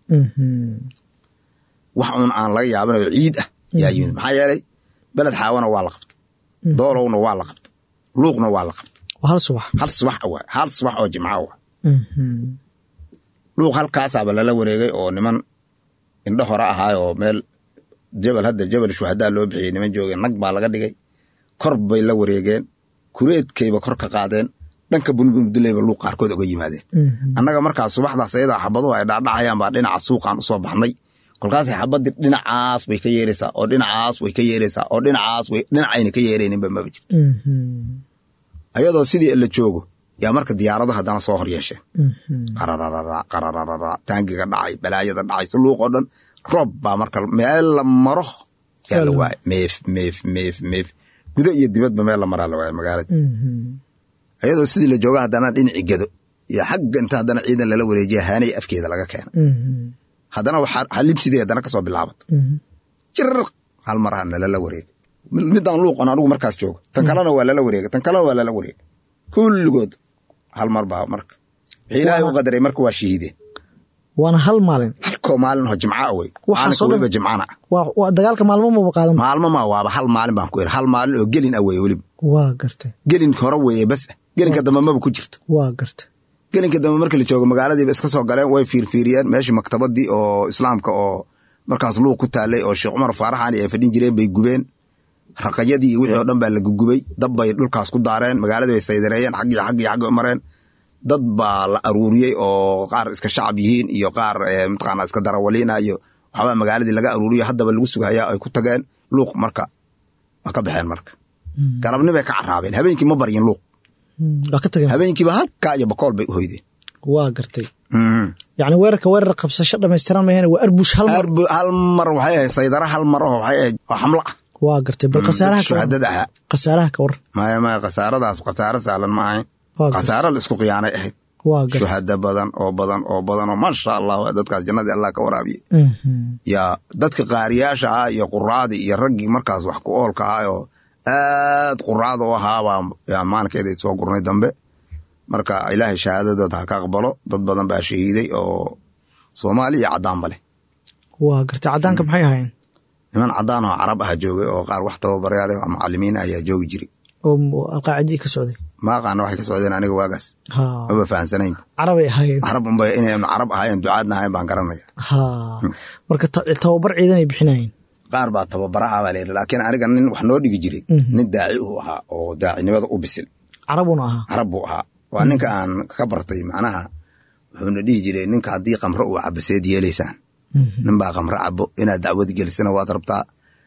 wax uun aan laga yaabanayo ciid ah yaa yimid maxaa yeelay beled xaawana waa la qabta doolowna waa la qabta luuqna waa la qabta waa hal subax hal subax waay hal subax oo jimca waay luuq halkaasaaba lala wareegay oo niman indho hore ahaay oo meel jabal hadda jabal shuhadaa loo bixiyey niman joogeen nag baa laga dhigay kor bay la wareegeen kureedkayba kor ka qaadeen dhanka bunbumduleyba luuq qaarkood oga yimaadeen annaga markaas subaxdaas ayadaa xabaduhu ay dhaadhacayaan baa dhinaca suuqaan usoo baxnay kolkaasay xabadii dhinacaas way ka yeeraysaa oo dhinacaas way ka yeeraysaa oo dhinacaas way dhinacayna ka yeerayninba maba jirto ayadoo sidii la joogo yaa marka diyaarado haddana soo hor yeesheen qarararara qarararara taangiga dhacay balaayada dhacay si luuq oo dhan roob baa marka meel la maro yaa la waayay meef meef meef meef gudo iyo dibadba meel la maraa la waayay magaalada ayadoo sidii la jooga haddana dhinacii gedo iyo xagga inta haddana ciidan lala wareejiya haanay afkeeda laga keena haddana xalibsidii haddana kasoo bilaabata jirq hal maraha nalala wareega midaan luuqon anigu markaas jooga tan kalena waa lala wareega tan kalena waa lala wareega kulligood hal mar baa marka wixii ilaahay u qadaray marka waa shahiideen waana hal maalin halkoo maalin oo jimca wey Waxaasoo maalinka dhan- weliba jimcana waa waa dagaalka maalmo maba qaadan maalmo ma waaba hal maalin baan ku iri hal maalin oo gelin ah weye weliba waa gartay gelin hore weeye bas ah gelinka dambe maba ku jirto waa gartay gelinka dambe markii la joogo magaaladiiba iska soo galeen way fiirfiiriyeen meeshii maktabadii oo islaamka oo markaas luuq ku taalay oo sheekh cumar faaraxani ay fadhin jireen bay gubeen raqayadii iyo wixii oo dhan baa la gugubay dab bay dhulkaas ku daareen magaaladii bay saydareeyeen xag iyo xag iyo xag u mareen dad baa la aruuriyey oo qaar iska shacab yihiin iyo qaar eh, mataqaanaa iska darawaliina iyo waxbaa magaaladii laga aruuriyo haddaba lagu sugayaa ay ku tageen luuq marka waa ka baxeen marka galabni bay ka caraabeen habeenkii ma baryin luuq waa ka tageen habeenkiiba halkaa iyo bakool bay u hoydeen waa gartay Mhm. yacni weerarka weerar qabsasho dhammaystiran maheen waa arbush hal mar Arbu- hal mar waxay ahayd saydara hal mar oo waxay ahayd oo xamlo ah waa gartay bal khasaaraha ka waran shuhadada ahaa khasaaraha ka waran maya maya khasaaradaas khasaaro sahlan ma ahayn waa gartay khasaaro la isku khiyaanay ahayd waa gartay shuhada badan oo badan oo badan oo maasha allah dadkaas jannadii allah ka waraabiye Mhm. yaa dadka qaariyaasha ah iyo quraadii iyo raggii markaas wax ku oolka ah oo aad quraada u ahaabaa yaa maalinkeeda soo gurnay dambe marka ilaahay shahaadadooda ha ka aqbalo dad badan baa shahiiday oo soomaali iyo caddaanba leh waa gartay caddaanka maxay ahaayeen niman caddaan oo carab ah joogay oo qaar wax tababarayaal oo macalimiin ah ayaa joogi jiray oo alqaacidii ka socday ma aqaana waxay ka socdeen aniga waagaas ha maba fahansanayn carabay ahaayeen carab unba inay carab ahaayeen ducaadna ahayn baan garanaya ha marka ta- tababar ciidan ay bixinayeen qaar baa tababara ah baa layidhi laakiin aniga nin wax noo dhigi jiray Mhm. nin daaci uu ahaa oo daacinimada u bisil carabuna ahaa carab buu ahaa waa ninka aan ka bartay macnaha wuxuuna dhihi jiray ninka haddii kamro uu cabo seed yeelaysaan Mhm. nin baa kamro cabo inaad dacwad gelisana waad rabtaa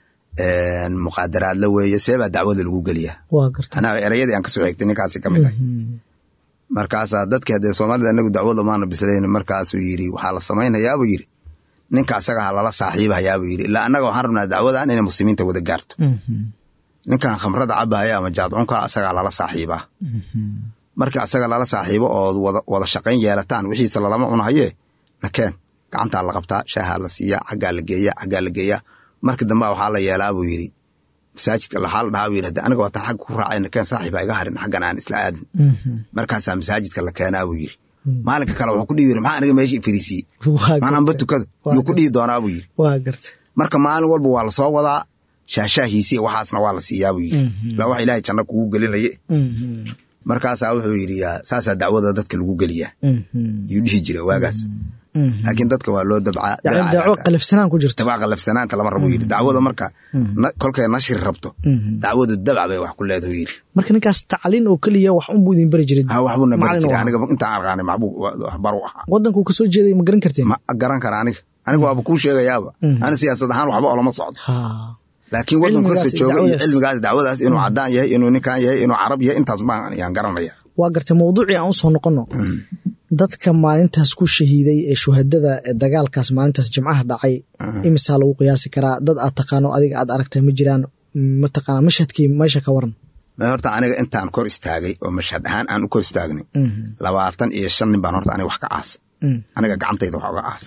muqaadaraad la weeye see baa dacwada lagu geliyaa waa gartay anaa erayadii aan kasoo xigtay ninkaasi ka mid ah Mhm. markaasaa dadki haddee soomaalida anagu dacwada maana bislayn markaasuu yidhi waxaa la samaynayaabuu yidhi ninka asaga ha lala saaxiibahayaabuu yidhi ilaa annaga waxaan rabnaa dacwadan inay muslimiinta wada gaarto Mhm. ninkan khamrada cabahaya ama jaadcunka asagaa lala saaxiibaa Mhm. markii asaga lala saaxiibo oo wada wada shaqayn yeelataan wixiisa lalama cunahayee nakeen gacantaa la qabtaa shaahaa la siiyaa xaggaa la geeyaa xaggaa la geeyaa markii dambe waxaa la yeelaa buu yidhi masaajidka waxaa la dhahaa buu yidhi aniga waataan xagga ku raacay nakeen saaxiiba iga harin xaggan aan isla aadin markaasaa masaajidka la keenaa buu yidhi maalinka kale wuxuu ku dhihi yiri maxaa aniga meesha ifariisiye maananba tukada yuu ku dhihi doonaa buu yidhi waa garta marka maalin walba waa lasoo wadaa shaashaahiisi waxaasna waa la siiyaa buu yidhi la wax ilaahay janno kugu gelinaye markaasaa wuxuu yidhi saasaa dacwada dadka lagu geliyaa yuu dhihi jira waagaas laakiin dadka waa loo dabcaa yani dacwo qalafsanaan ku jirto dabca qalafsanaanta lama rabo yidhi dacwada marka kolkay nashir rabto dacwadu dabca bay wax ku leedahu yidhi marka ninkaas tacliin oo keliya wax unbuu idin bari jiray ha waxbuuna bari jiray aniga intaan arqaanay maxbuu waxbar u ahaa waddankuu kasoo jeeday ma garan karteen ma garan kara aniga aniga waaba kuu sheegayaaba ani siyaasad ahaan waxba olama socdo laakiin waddanku kasta jooga iyo cilmigaas dacwadaas inuu cadaan yahay inuu ninkan yahay inuu carab yahay intaas baan yaan garanaya waa gartay mawduucii aan usoo noqono dadka maalintaas ku shahiiday ee shuhadada dagaalkaas maalintaas jimcaha dhacay imisaa lagu qiyaasi karaa dad aad taqaano adiga aad aragtay ma jiraan mataqaana mashhadkii meesha ka waran ma horta aniga intaan kor istaagay oo mashhad ahaan aan u kor istaagnay labaatan iyo shan nin baan horta aniga wax ka aasa aniga gacantayda wax uga aasa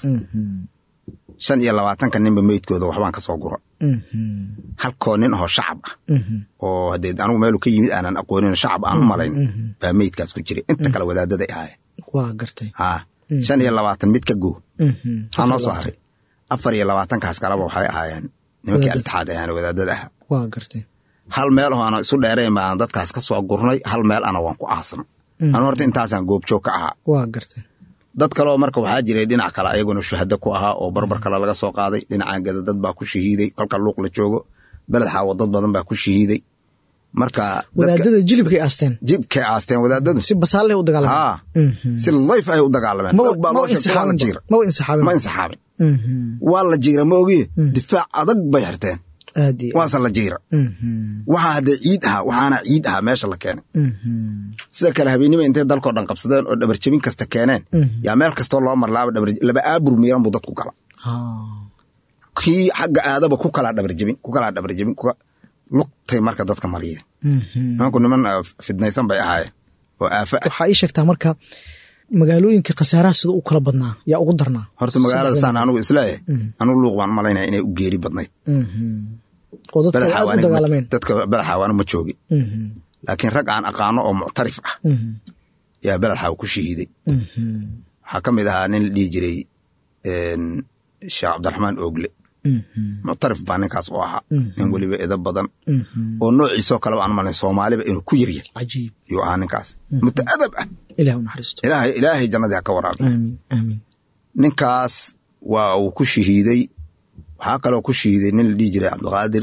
shan iyo labaatanka ninba meydkooda waxbaan ka soo gura halkoo nin ahoo shacab ah oo haddee anigu meelu ka yimid aanan aqoonin shacab aan u malayn baa meydkaas ku jiray inta kale wadaadaday ahaayeen waa gartay haa shan iyo labaatan mid ka goo maxaa noo soo haray afar iyo labaatankaas kaleba waxay ahaayeen nimankii altixaad ayaan wadaadada ahaa waa gartay hal meel oo ana isu dheerayn baan dadkaas ka soo gurnay hal meel ana waan ku aasnay anu horta intaasaan goobjoog ka ahaa waa gartay dad kaleoo marka waxaa jiray dhinac kale ayaguna shuhado ku ahaa oo barbar kale laga soo qaaday dhinacaan gada dad baa ku shahiiday kolka luuq la joogo beled xaawo dad badan baa ku shahiiday marka wadaadada jilibkay aasteen jibkay aasteen wadaadadu si basaalle u dagaalameen haa si layf ay u dagaalameen maba insixaabin ma insixaabin waa la jiira ma ogiye difaac adag bay xirteen waase la jiira waxaa haddee ciid ahaa waxaana ciid ahaa meesha la keenay sida kale habeennima intay dalkoo dhan qabsadeen oo dhabarjebin kasta keeneen yaa meel kastoo loo marlaaba laba aabur miiran buu dadku gala kii xagga aadaba ku kalaa dhabarjebin ku kalaa dhabarjebin lugtay marka dadka mariyeen nimanku niman fidnaysan bay ahaayeen oo aafa ah waxaa ii sheegtaa marka magaalooyinka khasaaraha sida u kala badnaa yaa ugu darnaa horta magaalada saan anugu isleeyahay anugu luuq baan malaynaya inay u geeri badnayd oo dadka aad u dagaalameen dadka badaxaaw anu ma joogin laakiin rag aan aqaano oo muctarif ah yaa badaxaaw ku shahiiday waxaa ka mid ahaa nin la dhihi jiray sheekh cabdiraxmaan oogle muctarif baa ninkaas u ahaa nin weliba edo badan oo noociisoo kaleba aan malayn soomaaliba inuu ku yaryahay cajiib yuu ahaa ninkaas mutaadab ah ilaah u naxariisto ilaahay ilaahay jannadii ha ka waraabiy aamin aamin ninkaas waa uu ku shahiiday waxaa kaloo ku shahiiday nin la dhihi jiray cabdiqaadir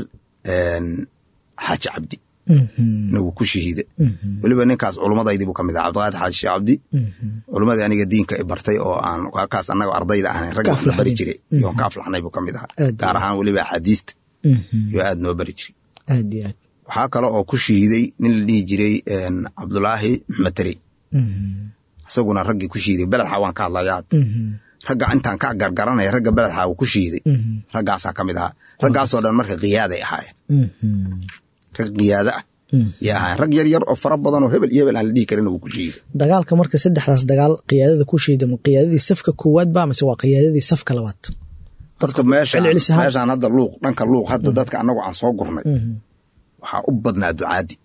xaaji cabdi na wuu ku shahiiday weliba ninkaas culumadaydii buu ka mid aha cabdiqaadir xaaji sheekh cabdi culummadii aniga diinka i bartay oo aan kaas annaga ardayda ahnayn ragga wax la bari jiray iyoon ka aflaxnay buu ka mid ahaa gaar ahaan weliba axaadiista iyo aad noo bari jiray aad iyo aad waxaa kale oo ku shahiiday nin la dhihi jiray cabdulaahi maxmed tari isaguna raggii ku shahiiday beledxa waan ka hadlayaa ragga intaan ka gargaranaya ragga beledxa uu ku shahiiday raggaasaa ka mid ahaa raggaasoo dhan marka khiyaaday ahaayeen rag khiyaado ah yay ahaayeen rag yar yar oo fara badan oo hebel iyo hebel aan la dhihi karin uu ku shahiiday dagaalka marka saddexdaas dagaal qiyaadada ku shahiida ma qiyaadadii safka koowaad ba mase waa qiyaadadii safka labaad horta meeshaan hadda luuq dhanka luuq hadda dadka annagu aan soo gurnay waxaa u badnaa ducaadi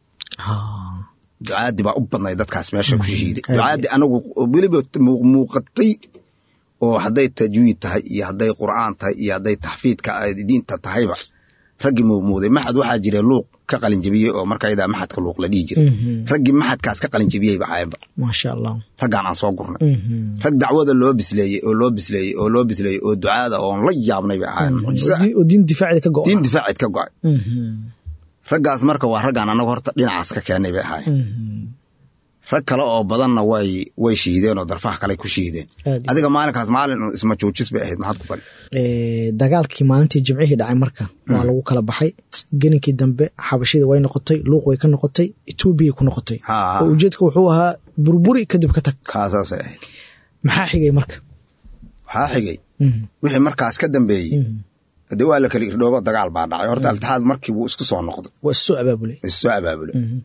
ducaadi baa u badnay dadkaas meesha ku shahiiday ducaadi anagu weliba muuqatay oo hadday tajwiid tahay iyo hadday qur'aan tahay iyo hadday taxfiidka diinta tahayba raggii muumuuday maxad waxaa jira luuq ka qalinjebiyey oo markaydaa maxadka luuq la dhihi jiray raggii maxadkaas ka qalinjebiyeyba ahayenba maasha allah raggaan aan soo gurnay rag dacwada loo bisleeyey oo loo bisleeyey oo loo bisleeyey oo ducaada oon la yaabnay bay ahayen oo diin difaacid ka go diin difaacid ka go-ay raggaas marka waa raggaan annagu horta dhinacaas ka keennay bay ahaayeen rag kale oo badanna way way shiideen oo darfaha kale ku shiideen adiga maalinkaas maalin isma joojis bay ahayd maxaad ku fali dagaalkii maalintii jimcihii dhacay marka waa lagu kala baxay geninkii dambe xabashida way noqotay luuq way ka noqotay etoobiya ku noqotay oo ujeedka wuxuu ahaa burburi kadib ka tag kaasaasay ahayd maxaa xigay marka waxaa xigay wixii markaas ka dambeeyey de waa la kala irdhoobo dagaal baa dhacay horta altixaad markii wuu isku soo noqday waa issoo abaabulay issoo abaabulay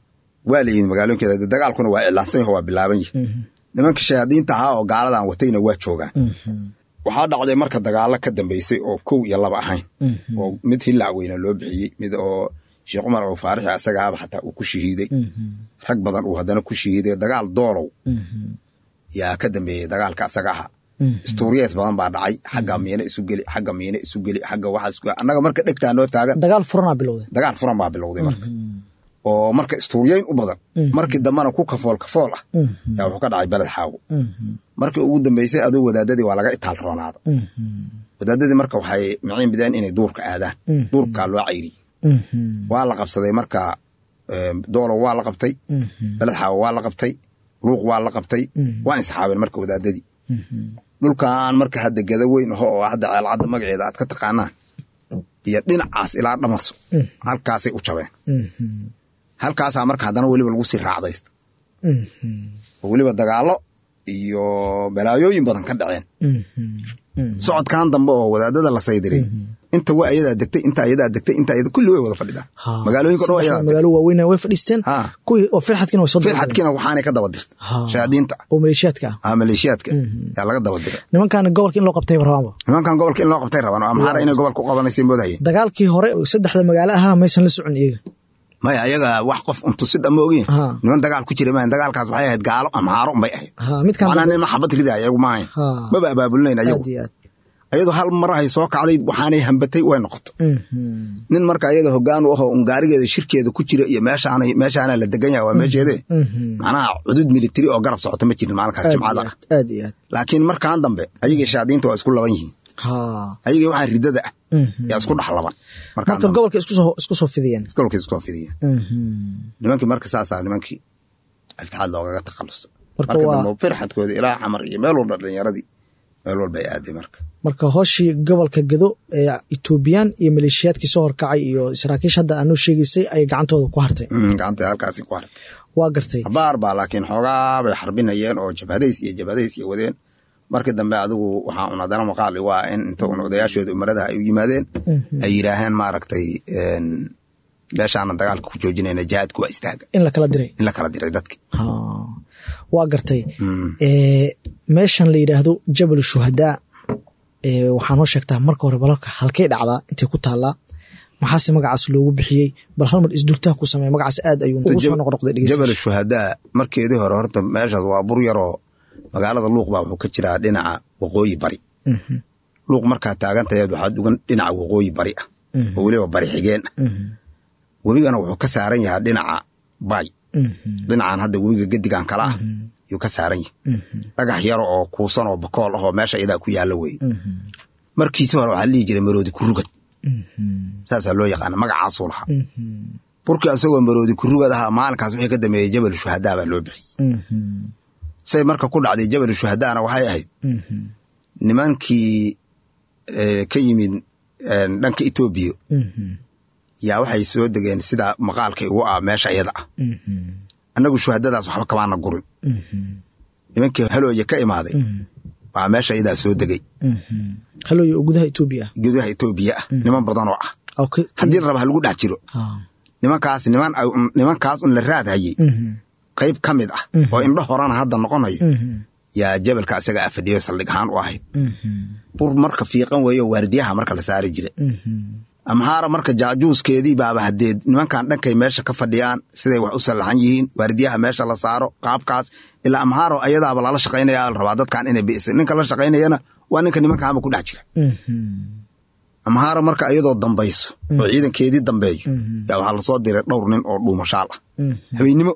waa la yimid magaalooyinkeeda dagaalkuna waa iclaansan yaho waa bilaaban yahi nimanka shayaadiinta ahaa oo gaaladan watayna waa joogaan waxaa dhacday marka dagaalo ka dambeysay oo kow iyo laba ahayn oo mid hillac weyna loo bixiyey mid oo sheekh cumar oo faarixi asagaaba xataa uu ku shahiiday rag badan uu haddana ku shahiiday dagaal doolow yaa ka dambeeyey dagaalka asaga aha stuuriyees badan baa dhacay xagga miina isu geli xagga miina isu geli xagga waxaa annaga marka dhegtaa noo taagan dagaal furanaa bilowday dagaal furan baa bilowday marka oo marka istuuriyeyn u badan markii dambena ku kafool kafool ah yaa wuxuu ka dhacay beled xaawo markii ugu dambeysay adoo wadaadadii waa laga itaal roonaada wadaadadii marka waxay maciin bideen inay duurka aadaan duurkaa loo cayriyey waa la qabsaday marka doolow waa la qabtay beled xaawo waa la qabtay luuq waa la qabtay waa insaxaabeen marka wadaadadii dhulkan marka hadda gada weyn aho oo hadda ceelcadda magaceeda aad ka taqaanaan iyo dhinacaas ilaa dhamaso halkaasay u jabeen halkaasaa marka haddana weliba lagu sii raacdaysta oo weliba dagaallo iyo balaayooyin badan ka dhaceen socodkan dambe oo wadaadada la saydiray inta waa ayadaa degtay inta ayadaa degtay inta ayada kulli way wada fadhidaan magaalooyinka dhan ayadaa magaalo waaweyn way fadhiisteen kuwii oo firxadkiina way soo firxadkiina waxaanay ka daba dirta shayaadiinta oo maleeshiyaadka ah ah maleeshiyaadka yaa laga daba dira nimankan gobolka in loo qabtay rabaanba nimankan gobolka in loo qabtay rabaan oo amxaara inay gobolka u qabanaysay moodahayeen dagaalkii hore saddexda magaalo ahaa maysan la socon iyaga maya ayaga wax qof untusid ama ogyin niman dagaal ku jira maahan dagaalkaas waxay ahayd gaalo amxaaro unbay ahayd macnaa nin maxabad ridaya ayagu maahayn maba abaabulinayn ayagu ayadoo hal marahay soo kacday waxaanay hambatay way noqoto nin marka ayada hogaan u aho un gaarigeeda shirkeeda ku jira iyo meeshaana meeshaana la degan yaha waa meesheede macnaha cudud militari oo garab socota ma jirin maalinkaas jimcada aad iyo aad laakiin markan dambe ayagii shaadiinta waa isku laban yihiin ayagii waxaa ridada ah yaa isku dhex laban marka gobolka isku soo fidiyeen gobolka isku soo fidiyeen nimankii marka saasaa nimankii altixaad loogaga takhalusa marka dambe firxadkooda ilaa xamar iyo meel walba dhalinyaradii meel walba ay aaday marka marka hooshii gobolka gado ee etoobiyaan iyo maleeshiyaadkii soo horkacay iyo saraakiish hadda aanoo sheegaysay ay gacantooda ku hartay gacanta halkaasi ku hartay waa gartay habaar baa laakiin xoogaa bay xarbinayeen oo jabhadays iyo jabhadays iyo wadeen markii dambe adigu waxaa un haddana maqaali waa in inta un odayaashooda umaradaha ay u yimaadeen ay yidhaaheen maaragtay meeshaana dagaalka ku joojinayna jihaadku waa istaaga in la kala diray in la kala diray dadki waa gartay meeshan la yidhaahdo jabal shuhadaa waxaa noo sheegtaa marka hore balalka halkay dhacdaa intay ku taallaa maxaase magacaas loogu bixiyey bal hal mar isdultaa ku sameey magacaas aad ayuu ugu soo noqnoqday jabal shuhadaa markeedii hore horta meeshaas waa bur yaroo magaalada luuq baa wuxuu ka jiraa dhinaca waqooyi bari luuq markaa taagantaheed waxaa dugan dhinaca waqooyi bari ah oo weliba bari xigeen ah webigana wuxuu ka saaran yahaa dhinaca bay dhinacan hadda webiga gedigan kala ah yuu ka saaran yahay dhagax yaro oo kuusan oo bakool ahoo meesha iyadaa ku yaalla weye markiisi hore waxaa lihi jiray maroodi kurugad saasaa loo yaqaana magacaasuu lahaa burkii asagoo maroodi kurugad ahaa maalinkaas wixii ka dambeeyey jabal shuhadaa baa loo bixiyey say marka ku dhacday jabal shuhadaana waxay ahayd nimankii ka yimid dhanka etoobiya yaa waxay soo degeen sida maqaalkay ugu ah meesha iyada ah annagu shuhadadaas waxba kamaana gurin nimankii halooye ka imaaday baa meesha iyadaa soo degay halooye oo gudaha etoobiya ah gudaha etoobiya ah niman badanoo ah haddii la raba ha lagu dhex jiro nimankaas niman nimankaas un la raadhayey qayb ka mid ah oo indho horena hadda noqonayo yaa jabalka isaga a fadhiyo saldhig ahaan u ahayd bur marka fiiqan weeyo waardiyaha marka la saari jira amhaara marka jaajuuskeedii baaba hadeed nimankan dhankay meesha ka fadhiyaan siday wax u sallaxan yihiin waardiyaha meesha la saaro qaabkaas ilaa amhaaro ayadaaba lala shaqaynaya la rabaa dadkan inay bi'isa ninka la shaqaynayana waa ninka nimankaanba ku dhex jira amhaara marka iyadoo dambayso oo ciidankeedii dambeeyo yaa waxaa lasoo diray dhowr nin oo dhuumashaal ah habeennimo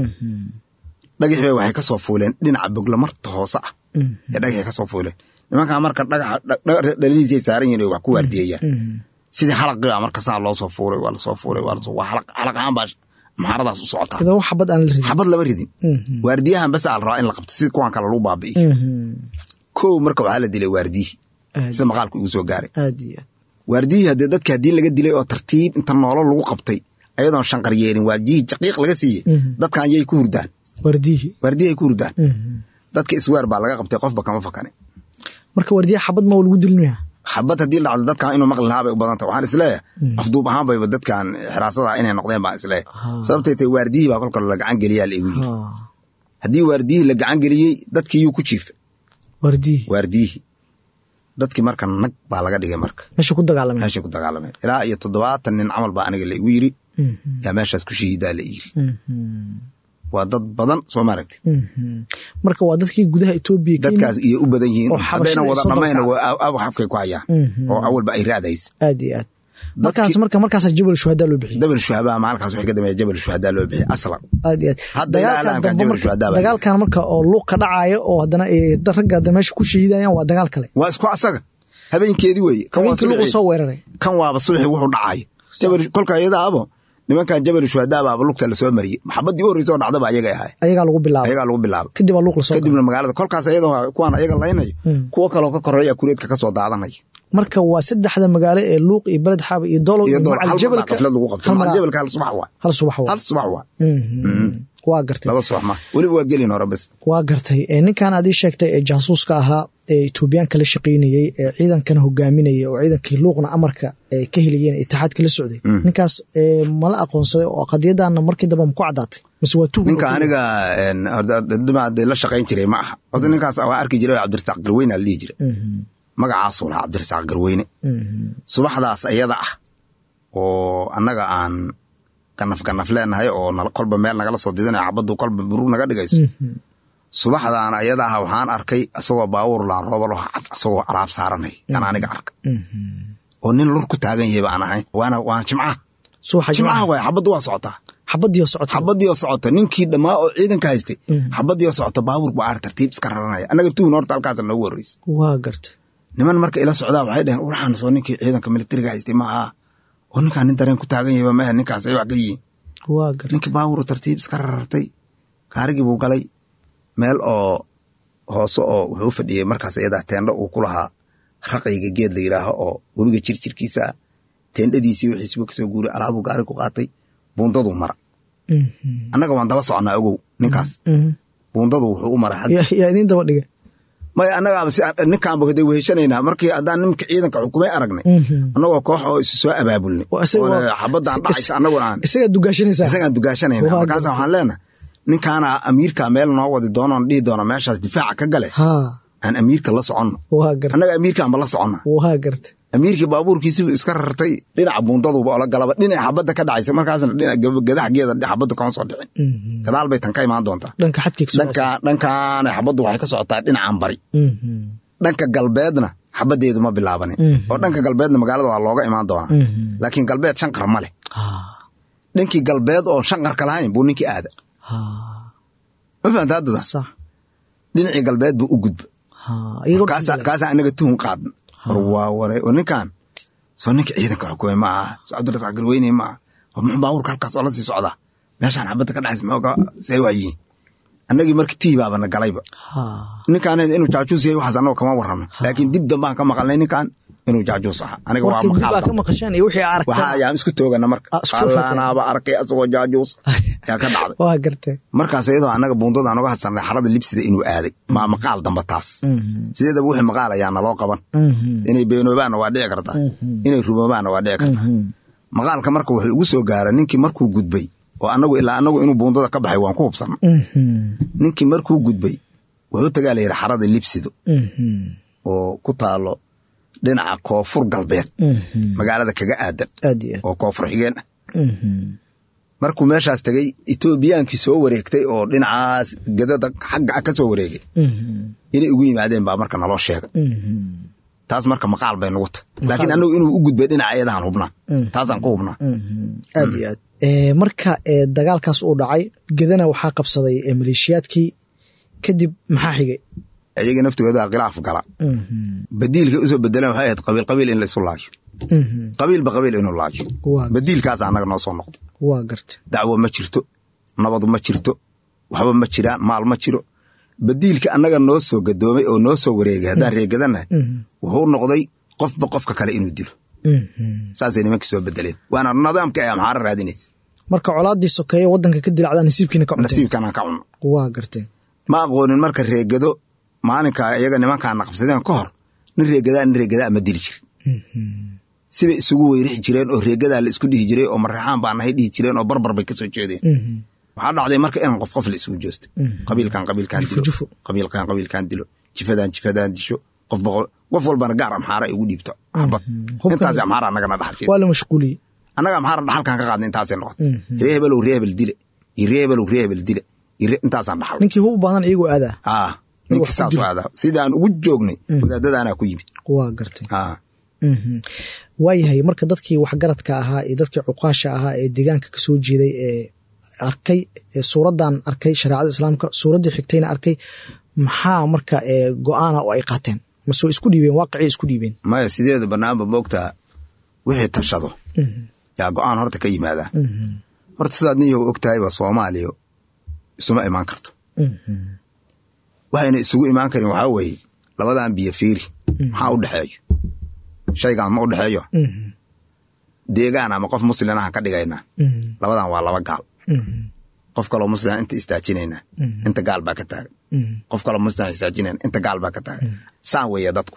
dhagax bay waxay ka soo fuuleen dhinaca boglamarta hoose ah ee dhagaxay ka soo fuuleen nimankaa marka dhagaxa dhaladiisay saaran yihin wax ku waardiyeeyaan sidii xalaqibaa marka saa loo soo fuulay waa lasoo fuulay waa lasoo waa xalaq ahaan baa maxaaradaas u socotaa idan wax xabad aan la ridin xabad lama ridin waardiyahan bas al rabaa in la qabto sida kuwan kale lagu baabi'iyo kow marka waxaa la dilay waardiyihii sida maqaalku igu soo gaaray aad iyo aad waardiyihii haddee dadka haddii laga dilay oo tartiib inta noolo lagu qabtay ayadoon shanqar yeelin waardiyihii jaqiiq laga siiyey dadkan yay ku hurdaan waardiyihii waardiyahay ku hurdaan dadka isweer baa laga qabtay qofba kama fakane marka waardiyaha xabad ma lagu dilinaya xabad haddii dhacdo dadkan inuu maqli lahaa bay u badanta waxaan isleeyahay afduub ahaan bayba dadkan xiraasada inay noqdeen baan isleeyahay sababtay tahay waardiyihii baa kolka la gacan geliyaa la igu yiri haddii waardiyihii la gacan geliyey dadkii yuu ku jiifa wardiyi waardiyihii dadkii marka nag baa laga dhigay marka meesha ku dagaalameen meeshay ku dagaalameen ilaa iyo toddobaatan nin camal baa aniga la igu yiri yaa meeshaas ku shahiidaa la yiri waa dad badan soo ma aragtid marka waa dadkii gudaha etoobiya ka yimid dadkaas iyo u badan yihiin oo haddayna xabashada wada soo dhammayna dabkacday. aw xabkay ku hayaan oo awalba ay raadaysa aad iyo aad markaas marka markaasaa jabal shuhadaa loo bixiyey jabal shuhabaa maalinkaas waxay ka dambeeya jabal shuhadaa loo bixiyay aslan aad iyo aad Hadda ilaa dagaalkan alaanka dambe jabal marka- shuhadaa baa dagaalkan marka oo luuq ka dhacaya oo haddana ay dad ragga hadda meesha ku shahiidayaan waa dagaal kale waa isku asaga habeenkeedii weeye kan waa habeenkii luuqu subaxii soo weeraray kan waaba subaxii wuxuu dhacayo jabal kolka iyadaabo nimankan jabal shuhadaa baaba lugta lasoo mariyey maxabadii u horreysay oo dhacdaba ayagay ahay ayagaa lagu bilaabay ayagaa lagu bilaabay kadib baa luuq lasoo galay. kadibna magaalada kolkaas iyadoo kuwaan ayaga laynayo kuwo kaloo ka koreeya kureedka ka soo daadanaya marka waa saddexda magaalo ee luuq iyo beled xaaba iyo dolow iyo iyo dool macal hal jabalka jabalka xaflad lagu qabto hal macal mar- jabalka hal subax waa hal subax waa hal subax waa Mhm. waa gartay laba subax ma weliba waa gelin hore bas waa gartay ee ninkan aad ii sheegtay ee jaasuuska ahaa ee etoobiyaanka la shaqaynayey ee ciidankana hogaaminayay oo ciidankii luuqna amarka ay ka helayeen itixaadka la socday ninkaas ee mala aqoonsaday oo qadiyadana markii dambe ma ku caddaatay mise waa tuhun ninka aniga een, horta dima dee la shaqayn jiray ma aha horta ninkaas waa arki jiray oo cabdirasaaq garweyne la dhihi jiray magacaasuu lahaa cabdirasaaq garweyne subaxdaas ayada ah oo annaga aan ganaf ganaf leenahay oo nala- kolba meel nagala soo didanayo xabaddu kolba murug naga dhigayso subaxdaan ayada ah waxaan arkay isagoo baabuur laan roobal oo cad isagoo alaab saaranay yan aniga arka oo nin lur ku taagan yahay baan ahay waana waan jimcaha subaxa jimcaha jimcaha waay xabaddu waa socotaa xabadii oo socota xabadii oo socota ninkii dhammaa oo ciidanka haystay xabadii oo socota baabuur baa ar tartiib iska raranaya annaga tuhun horta halkaasa noogu horreysay waa gartay niman marka ila socdaa waxay dhaheen waxaan soo ninkii ciidanka militariga haystay ma aha oo ninkaan nin dareen ku taagan yahayba maahe ninkaas ay wax ka yihiin waa gartay ninkii baabuur tartiib iska rarartay gaarigii buu galay meel oo hoose oo wuxuu u fadhiyey markaas iyadaa teendho uu ku lahaa raqayga geed la yidhaaho oo webiga jirjirkiisa ah teendhadiisii wixiisibu kasoo guuray alaabuu gaari ku qaatay buundaduu mara annaga waan daba soconnaa ogow ninkaas buundadu wuxuu u maray xag yaa yaa idiin daba dhigay maya annagaaba si ninkaanba hade weheshanaynaa markii haddaan nimanka ciidanka xukumay aragnay annagoo koox oo isu soo abaabulnay Waa isaga oo waa- xabadaan dhacaysa annaguna aan isagaa dugaashanaysaa isagaan dugaashanayna Waa markaasa gartay. waxaan leenahay ninkaana amiirka meel noo wadi doonoon dhihi doona meeshaas difaaca ka gale haa aan amiirka la soconno waa gartay annaga amiirkaanba la soconna waa gartay amiirkii baabuurkiisibu iska rartay dhinaca buundaduba oo la galaba dhinaca xabadda ka dhacaysa markaasna dhinaca gadaxgeeda xabaddu kama soo dhicin gadaal bay tan ka imaan doontaa dhanka xadkii ka dhanka dhankaana xabaddu waxay ka socotaa dhinacan bari dhanka galbeedna xabaddeedu ma bilaabanin oo dhanka galbeedna magaalada waa looga imaan doonaa laakiin galbeed shanqar ma leh dhankii galbeed oo shanqarka lahayn buu ninkii aada ma fahamta haddada sax dhinacii galbeed buu u gudba haa iyagoo kaasa kaasaa anaga tuhun qaadna war waa ware oo ninkan soo ninka ciidanka xukumay ma aha soo cabdirasaaq garweyne ma aha war muxuu baabuurka halkaas oo la sii socdaa meeshaan xabadda ka dhacaysa mooga see waa yihiin annagii marka tii baabana galayba haa ninkaan inuu jaajuus yahay waxaas annaga kama warrano laakiin dib dambaan ka maqalnay ninkan inuu jaajuus ahaa aniga waa markii dib aa maqaal ka maqasheen iyo wixii aa waxaa aragteen ayaan isku toogana marka Ah, isku fatay. allaanaaba arkay asagoo jaajuus yaa ka dhacday waa gartay markaas iyadoo annaga buundada aan uga hadsanay xarada libsida inuu aaday maa maqaal damba taas sideedaba wixii maqaal ayaa naloo qaban inay beenoobaanna waa dhici kartaa inay rumoobaanna waa dhici kartaa maqaalka marka wuxuu ugu soo gaara ninkii markuu gudbay oo annagu ilaa annagu inuu buundada ka baxay waan ku hubsanna ninkii markuu gudbay wuxuu tagaa la yidhi xarada libsido oo ku taalo dhinaca koonfur galbeed magaalada kaga aadan aad iyo oo koonfur xigeen ah aad markuu meeshaas tegey etoobiyaankii soo wareegtay oo dhinacaas gadada xagga ah ka soo wareegay inay ugu yimaadeen baa marka naloo sheegay taas marka maqaal bay nugu tahay laakiin annagu inuu u gudbay dhinaca iyadahan hubnaa taasaan ku hubnaa aad iyo aad Eh, marka eh, dagaalkaas uu dhacay gedana waxaa qabsaday eh, maleeshiyaadkii kadib maxaa xigay iyagii naftigooda khilaaf gala badiilkay usoo bedeleen waxay ahayd qabiil qabiil in la isu laayo qabiilba qabiil inuu laayo waa badiilkaas annaga noo soo noqdo waa gartay dacwo ma jirto nabad ma jirto waxba ma jiraan maal ma jiro badiilka annaga noo soo gadoomay oo noo soo wareegay haddaan reegadanahay wuxuu noqday qofba qofka kale inuu dilo saasay nimankii soo bedeleen waana nidaamka ay amxaaro raadinaysa marka colaadii sokeeye wadanka ka dilacdaa nasiibkiina ka cunteen nasiibkanaan ka cunno waa gartay ma aqoonin marka reegado maalinka iyaga nimankaana qabsadeen ka hor nin reegadaa nin reegadaa ma dili jirin sibay isugu weyrixi jireen oo reegadaa la isku dhihi jiray oo mareexaan baa nahay dhihi jireen oo barbar bay kasoo jeedeen waxaa dhacday marka inaan qof qof la isugu joosto qabiilkan qabiilkan Jufo, dilo jufo. qabiilkan qabiilkan dilo jifadan jifadan disho qof boqol qof walbana gaar amxaara ay ugu dhiibto xabad Hubkan- intaas amxaara annagana dhaxal waa la mashquuliyey annaga amxaara dhaxalkan ka qaadna intaasay noqotay ree hebelow ree hebel dile iyo ree hebelow ree hebel dile iyo ree- intaasaan dhaxal ninkii hub badan iyagoo aadaa ah ninka wax ku saas jiro. u aadaa sidii aan ugu joognay wadaadadaanaa ku yimid waa gartay ah Mhm. waayahay marka dadkii waxgaradka ahaa iyo dadkii cuqaasha ahaa ee deegaanka kasoo jeeday ee arkay ee suuraddan arkay shareecada islaamka suuraddii xigtayna arkay maxaa marka ee go-aana oo ay qaateen mase way isku dhiibeen waaqicii isku dhiibeen maya sideeda banaanba moogtaa wixii tashado yaa go-aan horta ka yimaadaa horta sidaad nin yow og tahay waa soomaaliya isuma imaan karto waxayna isugu imaan karin waxaa weeye labadan biyo fiiri maxaa u dhexeeyo shaygaan ma u dhexeeyo deegaan ama qof muslinaha ka dhigaynaa labadan waa laba gaal qof kaloo muslina inta istaajinaynaa inta gaal baa ka taagan qof kaloo muslina istaajinayna inta gaal baa ka taagan saan weeye dadku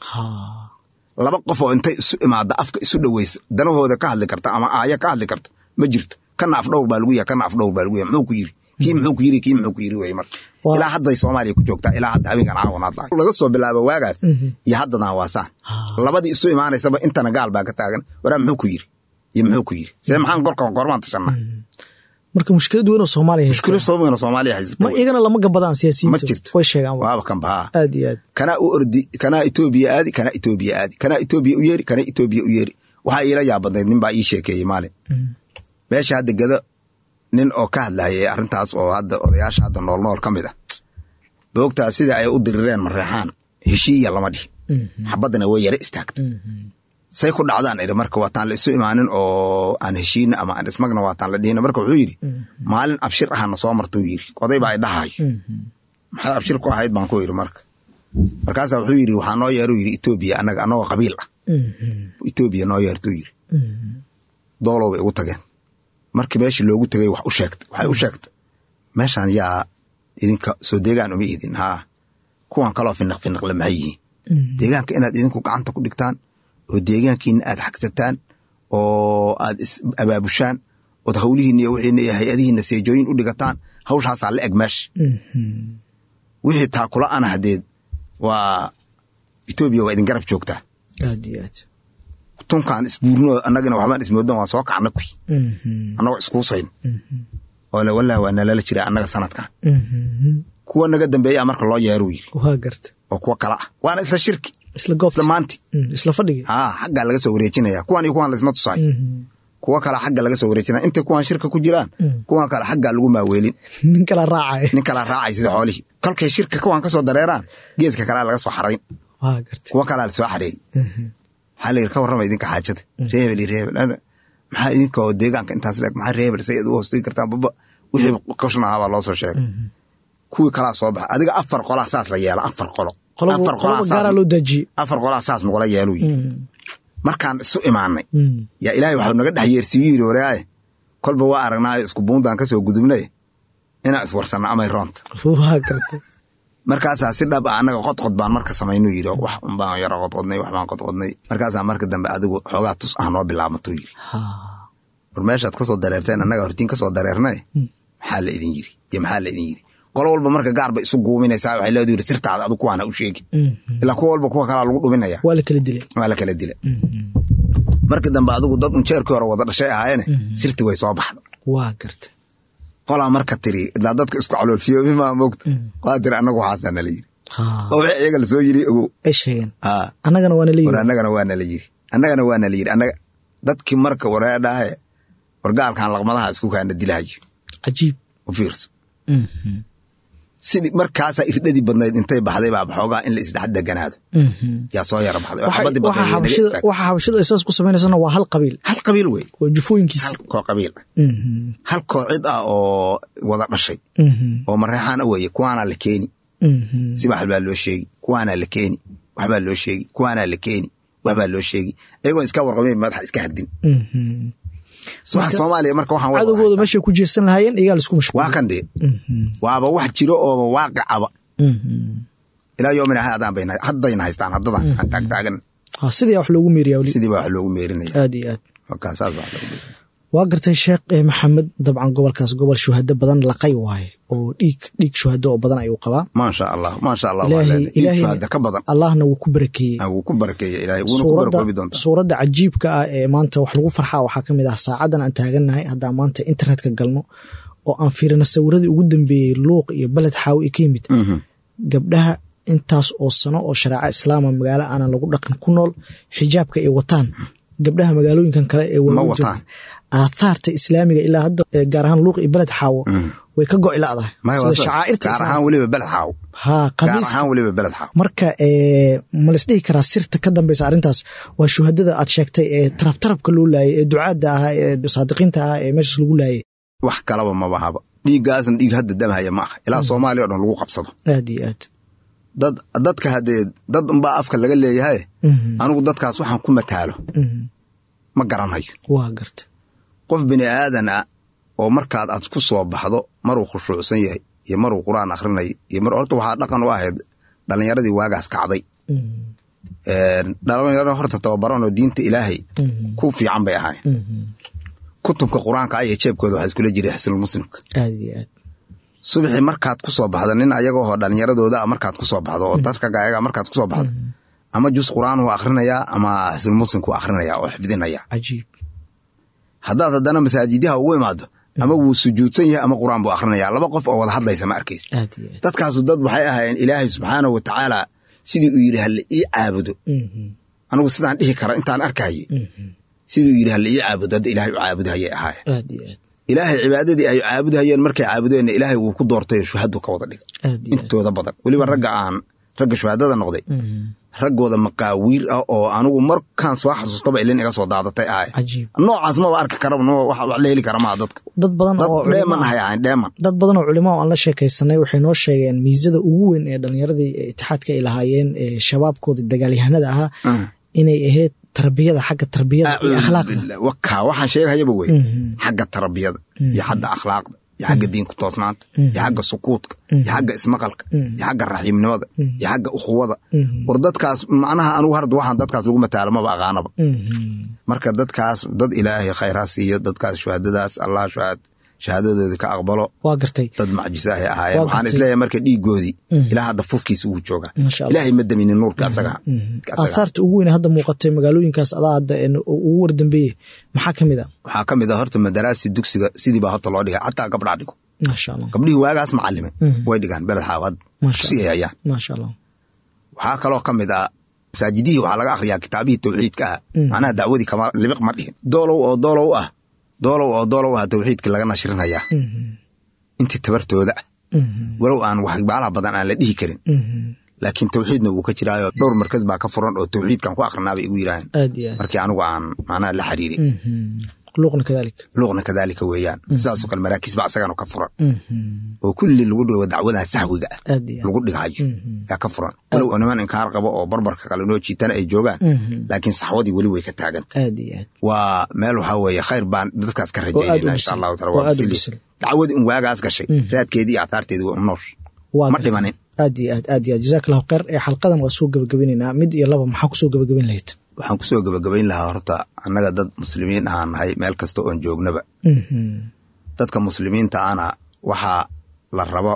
laba qof oo intay isu imaada afka isu dhoweyso danahooda ka hadli karta ama aaya ka hadli karto ma jirto kana afdhowr baa lagu yahay kana afdhowr baa lagu yahay muxuu ku yiri kii muxuu ku yiri kii muxuu ku yiri weye marka Waa- ilaa hadday soomaaliya ku joogtaa ilaa hadda haweenkan caawan hadla laga soo bilaabo waagaas iyo haddadan waa saan labadii isu imaanaysaba intana gaal baa ka taagan waraa muxuu ku yiri iyo muxuu ku yiri see maxaan gorkan gormaan tashanaa marka mushkilad weyn oo soomaaliya haysta mushkilo soomana soomaaliya haysata ma iyagana lama gabadaan ma siyaasiyiinta jirto way sheegaan waa. waaba kan bahaa aad iyo aad kanaa u ordi kanaa etoobiya aadi kanaa etoobiya aadi kanaa etoobiya u yeeri kanaa etoobiya u yeeri waxaa iila yaabadnayd nin baa ii sheekeeyey maalin meesha hadda gado nin oo ka hadlayay arrintaas oo hadda odayaasha hadda nool nool ka mid ah boogtaa sida ay u dirireen mareexaan heshiiya lama dhihin xabaddana way yara istaagta say ku dhacdaan iri marka waataan la isu imaanin oo aan heshiina ama aan ismagna waataan la dhihina marka wuxuu yidhi maalin abshir ahana soo martuu yidhi oday baa idhahayo maxay abshir ku ahayd baan ku yidhi marka markaasaa wuxuu yidhi waxaa noo yeeruu yidhi etoobiya annaga annagoo qabiil ah etoobiya noo yeertuu yidhi doolow bay ugu tageen markii meeshii loogu tegay wax u sheegta waxay u sheegta meeshaan yaa idinka soo deegaan uma idin haa kuwan kaloo finiq finiqle maxay yihiin deegaanka inaad idinku gacanta ku dhigtaan oo deegaankiina aad xagsataan oo aad is abaabushaan ood hawlihiina iyo wixiina iyo hay-adihiina seejooyin u dhigataan hawshaasaa la eg meesha wixii taakula ana hadeed waa etoobiya waa idin garab joogtaa aad iyo aad tunkaan isbuurno annagana waxbaan ismoodan waa soo kacna kuy annagoo iskuusayn oo le wallah waa nalala jira annaga sanadkan kuwa naga dambeeyaa marka loo yeeruu yiri waa garta oo kuwa kala ah waana isla shirki isla goobta isla maanti Mm, isla fadhigi haa xaggaa laga soo wareejinaya kuwan iyo kuwan laisma tusayo kuwa kale xagga laga soo wareejinaya intay kuwan shirka ku jiraan kuwan kale xaggaa lagu maaweelin nin kala raacaya nin kalaa raacay sida xoolihii kolkay shirka kuwan ka soo dareeraan geedka kalea laga soo xarayn waa garta kuwa kalaa lasoo xareeyey maxaa la yidhi ka warrama idinka xaajada reebel iyo reebel Ana- maxaa idinka oo deegaanka intaas leeg maxaa reebel say u hoostigi kartaan baba wixii qashna ahaa baa loo soo sheegay kuwii kalaa soo baxay adiga afar qolaa saas la yeela afar qolo qoloba afar qolaa qoloba saas- gaaraa loo daajiyey afar qolaa saas nagula yeeluu yidhi markaan isu imaanay Mm. yaa ilaahay waxuu naga dhex yeersiiyu yidhi waraaye kolba waa aragnaayo isku buundaan ka soo gudubnay inaan iswarsanno amay roonta waa garta markaasaa si dhab ah annaga qodqod baan marka samaynuu yidhi wax unbaan yaro qodqodnay wax baan qodqodnay markaasaa marka dambe adigu xoogaa tus ah noo bilaabatuu yidhi Ha. war meeshaad ka soo dareerteen annaga hortiin ka soo dareernay maxaa la idin yiri iyo maxaa la idin yiri qolo walba marka gaar bay isu guuminaysaa waxay leedu yidhi sirtaada adigu kuwaana u sheegi Mhm. ilaa kuwa walba kuwa kalaa lagu dhuminaya waa la kala dilay waa la kala dila markii dambe adigu dad un jeerkii hore wada dhashay ahaayeene sirti way soo baxda waa garta qolaa marka tiri ilaa dadka isku caloolfiyoobi maa moogta qolaa tiri annagu waxaasaa nala yiri Ha. oo wixii iyaga lasoo yiri ogow ay sheegeen aa annagana waana la war yiri annagana waa nala yiri annagana waa nala yiri annaga dadkii marka wareedhahe wargaalkan laqmadaha isku kaana dilahayo cajiib u fiirso Mhm. sidii markaasaa irdhadii badnayd intay baxday baa xoogaa in la isdhex deganaado Mhm. yaa soo yara baxday oo Waxay- xabadii waxa badnayd naga xabashida istaagtay. waxa xabashida ay saas ku sameynaysana waa hal qabiil hal qabiil wey waa jufooyinkiisa hal koo qabiil ah Mhm. hal koo cid ah oo wada dhashay Mhm. oo mareexaan a weeye kuwaanaa la keeni Mhm. si wax baa loo sheegi kuwaanaa la keeni waxbaa loo sheegi kuwaanaa la keeni waxbaa loo sheegi ayagoon iska warqabin madaxa iska hardin Mhm. waxa soomaaliya marka waxaan wada cadowgooda haystaa. meeshay ku jeesan lahaayeen iyagaa laisku mashquul waa kan dee Mhm. waaba wax jiro ooba waaqicaba Mhm. ilaa yoomina haadaan bayna haddayna haystaan haddadan aan taagtaagan ha sidii wax loogu meeriyaa weli sidii baa wax loogu meerinaya aad iyo aad markaa saas baa wax loogu meerinaya waa gartay sheekh eh, maxamed dabcan gobolkaas gobol shuhado badan laqay waaye oo dhiig dhiig shuhado oo badan ayuu qabaa maasha allah maasha allah waa Ilaahay- leenahay. dhiig Ilaahay- shuhada ka badan allahna wuu ku barakeeyey Ah, wuu ku barakeeya ilaahay wuuna ku suuradda barakoobi doontaa suuradda cajiibka ah ee maanta wax lagu farxaa waxaa ka mid ah saacadan aan taagannahay haddaan maanta internetka galno oo aan fiirino sawiradii ugu dambeeyey luuq iyo beled xaawi ka yimid Mhm. gabdhaha intaas oo sano oo shareeca islaama magaalo aanan lagu dhaqan ku nool xijaabka ay wataan gabdhaha magaalooyinkan kale ee Ma waaweyn wataan. jooga aathaarta islaamiga ilaa hadda eh, gaar ahaan luuq iyo beled xaawo Mhm. way ka go'i la'dahay Maya, waa sida saas. shacaa'irta gaar islaamka ahaan weliba beled xaaw haa gaar qamiiska ahaan weliba beled xaaw marka eh, ma laisdhihi karaa sirta ka dambeysa arrintaas waa shuhadada aad sheegtay ee tarabtarabka loo laayay ee ducaadda ahaa ee saadiqiinta ahaa ee meeshaas lagu laayay wax kalaba maba haba dhiiggaasna dhiig hadda damhaya ma aha ilaa soomaaliya oo dhan lagu qabsado aad iyo aad dad dadka haddee dad unbaa afka laga leeyahay Mhm, anigu dadkaas waxaan ku mataalo mhm. ma garanayo waa garta qof bini aadan ah oo markaad aad ku soo baxdo maruu khushuucsan yahay iyo maruu qur-aan akhrinayo iyo mar horta waxaa dhaqan u ahayd dhallinyaradii waagaas kacday Mhm, dhalinyaro horta tababaran oo diinta ilaahay mhm, ku fiican bay ahayn mhm. kutubka qur-aanka ah iyo jeebkooda waxaa iskula jiray xisnulmuslimka aad iyo aad subaxii markaad ku soo baxdo nin ayaga oo dhallinyaradooda ah markaad ku soo baxdo oo dadkaga ayaga markaad ku soo baxdo ama jus qur-aan uu akhrinayaa ama xisnulmuslimku akhrinayaa oo xifdinaya cajiib haddaad haddana masaajidyaha ugu imaado ama wuu sujuudsan yahay ama qur-aan buu akhrinayaa laba qof oo wada hadlaysa ma arkaysa aad iyo aad dadkaasu dad waxay ahaayeen ilaahay subxaanahu wa tacaala sidii uu yidhi halle ii caabudo Mhm, anigu sidaan dhihi kara intaan arkayay mhm. sidii uu yidhi halle ii caabudo hadda ilaahay u caabudahayay ahaayeen aad iyo aad ilaahay cibaadadii ay caabudahayeen markay caabudeenna ilaahay wuu ku doortay shuhadu ka wada dhigay aad iyo aad intooda badan weliba ragga aan ragga shuhadada noqday Mhm, raggooda maqaawiir ah oo anigu markaan soo xasuustaba ilin iga soo daadatay ahay cajiib noocaas maba arki karaba no wax wax la heli kara maa dadka dad badan dad oo dheeman culimo ah- ahay ahayn dheeman dad badan oo culimo oo aan la sheekaysanay waxay noo sheegeen miisada ugu weyn ee dhallinyaradii itixaadka ay lahaayeen ee shabaabkooda dagaalyahanada ahaa inay ahayd tarbiyada xagga tarbiyada iyo akhlaaqda waka waxaan sheegahayaba wey Mhm. xagga tarbiyada iyo xagga akhlaaqda iyo xagga diinku toosnaanta iyo xagga sukuudka iyo xagga ismaqalka iyo xagga raxiimnimada iyo xagga ukhuwada Mhm. war dadkaas macnaha anigu harda waxaan dadkaas lagu mataalo maba aqaanaba Mhm. marka dadkaas dad ilaahay khayraa siiyo dadkaas shuhadadaas allah shuhad shahaadadoodii ka aqbalo waa gartay dad macjisahay ahaayeen Waa waxaan gartay. isleeyahay marka dhiigoodii Mhm. ilaa hadda fufkiisa wuu joogaa Masha Allah. ilaahay ma daminin nuurka asaga asaga aathaarta ugu weyn ee hadda muuqatay magaalooyinkaas adaa hadda ee ugu wardambeeye maxaa ka mid a waxaa ka mid ah horta madaraasi dugsiga sidii baa horta loo dhigay xataa gabdhaa dhigo maasha allah gabdhihii waagaas macalime Mhm. way dhigaan beled xaawad Masha si ay hayaan maasha allah waxaa kaloo ka mid ah masaajidihii waxaa laga akhriyaa kitaabihii tawxiidka ah Mhm. macnaha dacwadii kama libiq ma dhihin doolow oo doolow ah doolow oo doolow ah tawxiidkii laga nashrinayaa Mhm. intii tabartooda ah Mhm. walow aan waxbaalaha badan aan la dhihi karin Mhm. laakiin tawxiidna wuu ka jiraayo dhowr markas baa ka furan oo tawxiidkan ku akrinaa bay igu yidhaaheen aad iyo aad markii anigu aan macnaha la xiriirin Mhm. luuqna kadalik luuqna kadaalika weeyaan sidaasoo kale maraakiis baa isagana ka furan Mhm. oo kulli lagu dhigo dacwadaha sahwiga ah aad iyo aad lagu dhigayo Mhm. yaa ka furan walow oo niman inkaar qabo oo barbarka kale noo jiitana ay joogaan Mhm. laakiin saxwadii weli way ka taaganta aad iyo aad waa meel waxaa weeye khayr baan dadkaas ka aad u rajaynayna bisil. insha allahu taala Oo waa aad u bisili. bisil. dacwadii un waagaas gashay Mm. raadkeedii iyo aataarteedii waa unoosh waa ma gartay. dhimanin aad iyo aad aad iyo aad jazaak allahu khayr ee xalqadan waa soo gebagabeynayna mid iyo laba maxaa kusoo gebagabeyn lahayd waxaan kusoo gebagabayn lahaa horta annaga dad muslimiin ahaan nahay meel kasta oon joognaba Mhm. dadka muslimiinta ana waxaa la rabo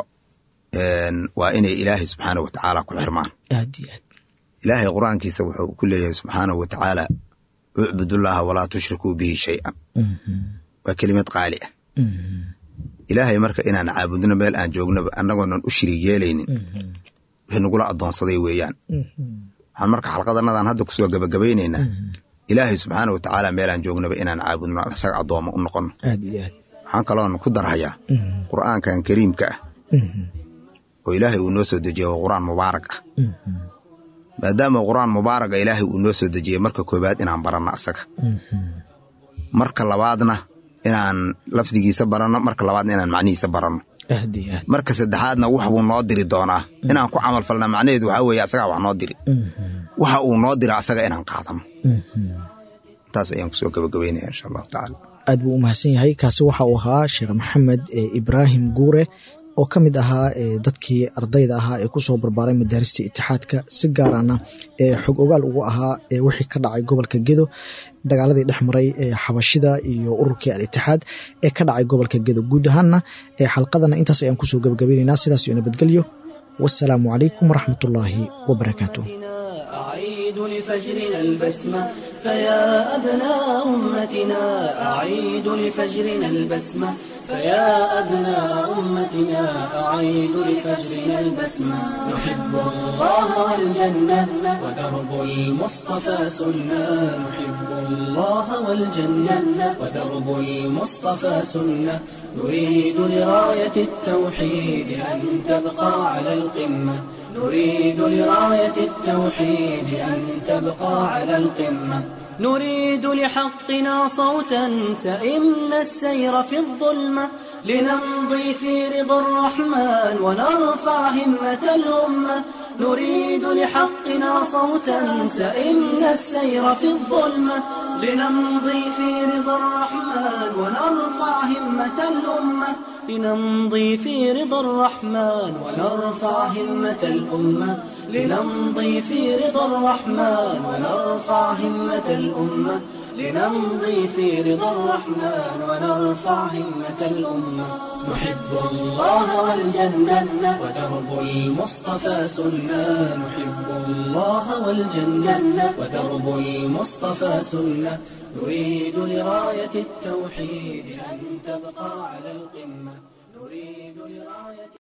een, waa inay ilaahay subxaana wa tacaala ku xirmaan aad iyo aad ilaahay qur-aankiisa wuxuu ku leeyahay subxaanahu wa tacaala ucbudullaaha walaa tushrikuu bihi shay-an Mhm. waa kelimad qaali ah Mhm. ilaahay marka inaan caabudno meel aan joognaba annagoonan u shirig yeelaynin Mhm. wixii nagula addoonsaday weeyaan Mhm. waxaan marka xalqadanadaan hadda kusoo gebagabaynaynaa ilaahay subxaana wa tacaala meelaan joognaba inaan caabudno isaga addoommo u noqonno aad iyo aad waxaan kaloon ku darhayaa Mhm. qur'aankan kariimka ah Mhm. oo ilaahay uu noo soo dejiyey waa qur'aan mubaarak ah Mhm. maadaama qur'aan mubaaraga ilaahay uu noo soo dejiyey marka koobaad inaan baranno asaga Mhm. marka labaadna inaan lafdigiisa baranno marka labaadna inaan macnihiisa baranno aad iyo aad marka saddexaadna wax buu noo diri doonaa inaan ku camal falna macnaheedu waxaa weeye asagaa wax noo diri Mhm. waxa uu noo dira asaga inaan qaadano Mhm. taas ayaan kusoo gabagabeynaya insha allahu tacaala aad buu u mahadsan yahay kaasi waxa uu ahaa sheekh maxamed ee ibraahim guure oo ka mid ahaa dadkii ardayda ahaa ee kusoo barbaaray madaarista itixaadka si gaarana ee xog ogaal ugu ahaa wixii ka dhacay gobolka gedo dagaaladii dhex maray xabashida iyo ururkii al-itixaad ee ka dhacay gobolka gedo guud ahaanna xalqadana intaas ayaan kusoo gabagabaynaynaa sidaas iyo nabadgelyo wasalaamu calaykum waraxmatullaahi wabarakaatu أعيد لفجرنا البسمة فيا أبناء أمتنا أعيد لفجرنا البسمة فيا أبناء أمتنا أعيد لفجرنا البسمة نحب الله والجنة ودرب المصطفى سنة نحب الله والجنة ودرب المصطفى سنة نريد لراية التوحيد أن تبقى على القمة نريد لراية التوحيد أن تبقى على القمة نريد لحقنا صوتا سئمنا السير في الظلمة لنمضي في رضا الرحمن ونرفع همة الأمة نريد لحقنا صوتا سئمنا السير في الظلمة لنمضي في رضا الرحمن ونرفع همة الأمة لنمضي في رضا الرحمن ونرفع همة الأمة لنمضي في رضا الرحمن ونرفع همة الأمة لنمضي في رضا الرحمن ونرفع همة الأمة نحب الله والجنة ودرب المصطفى سنة نحب الله والجنة ودرب المصطفى سنة نريد لراية التوحيد أن تبقى على القمة نريد لراية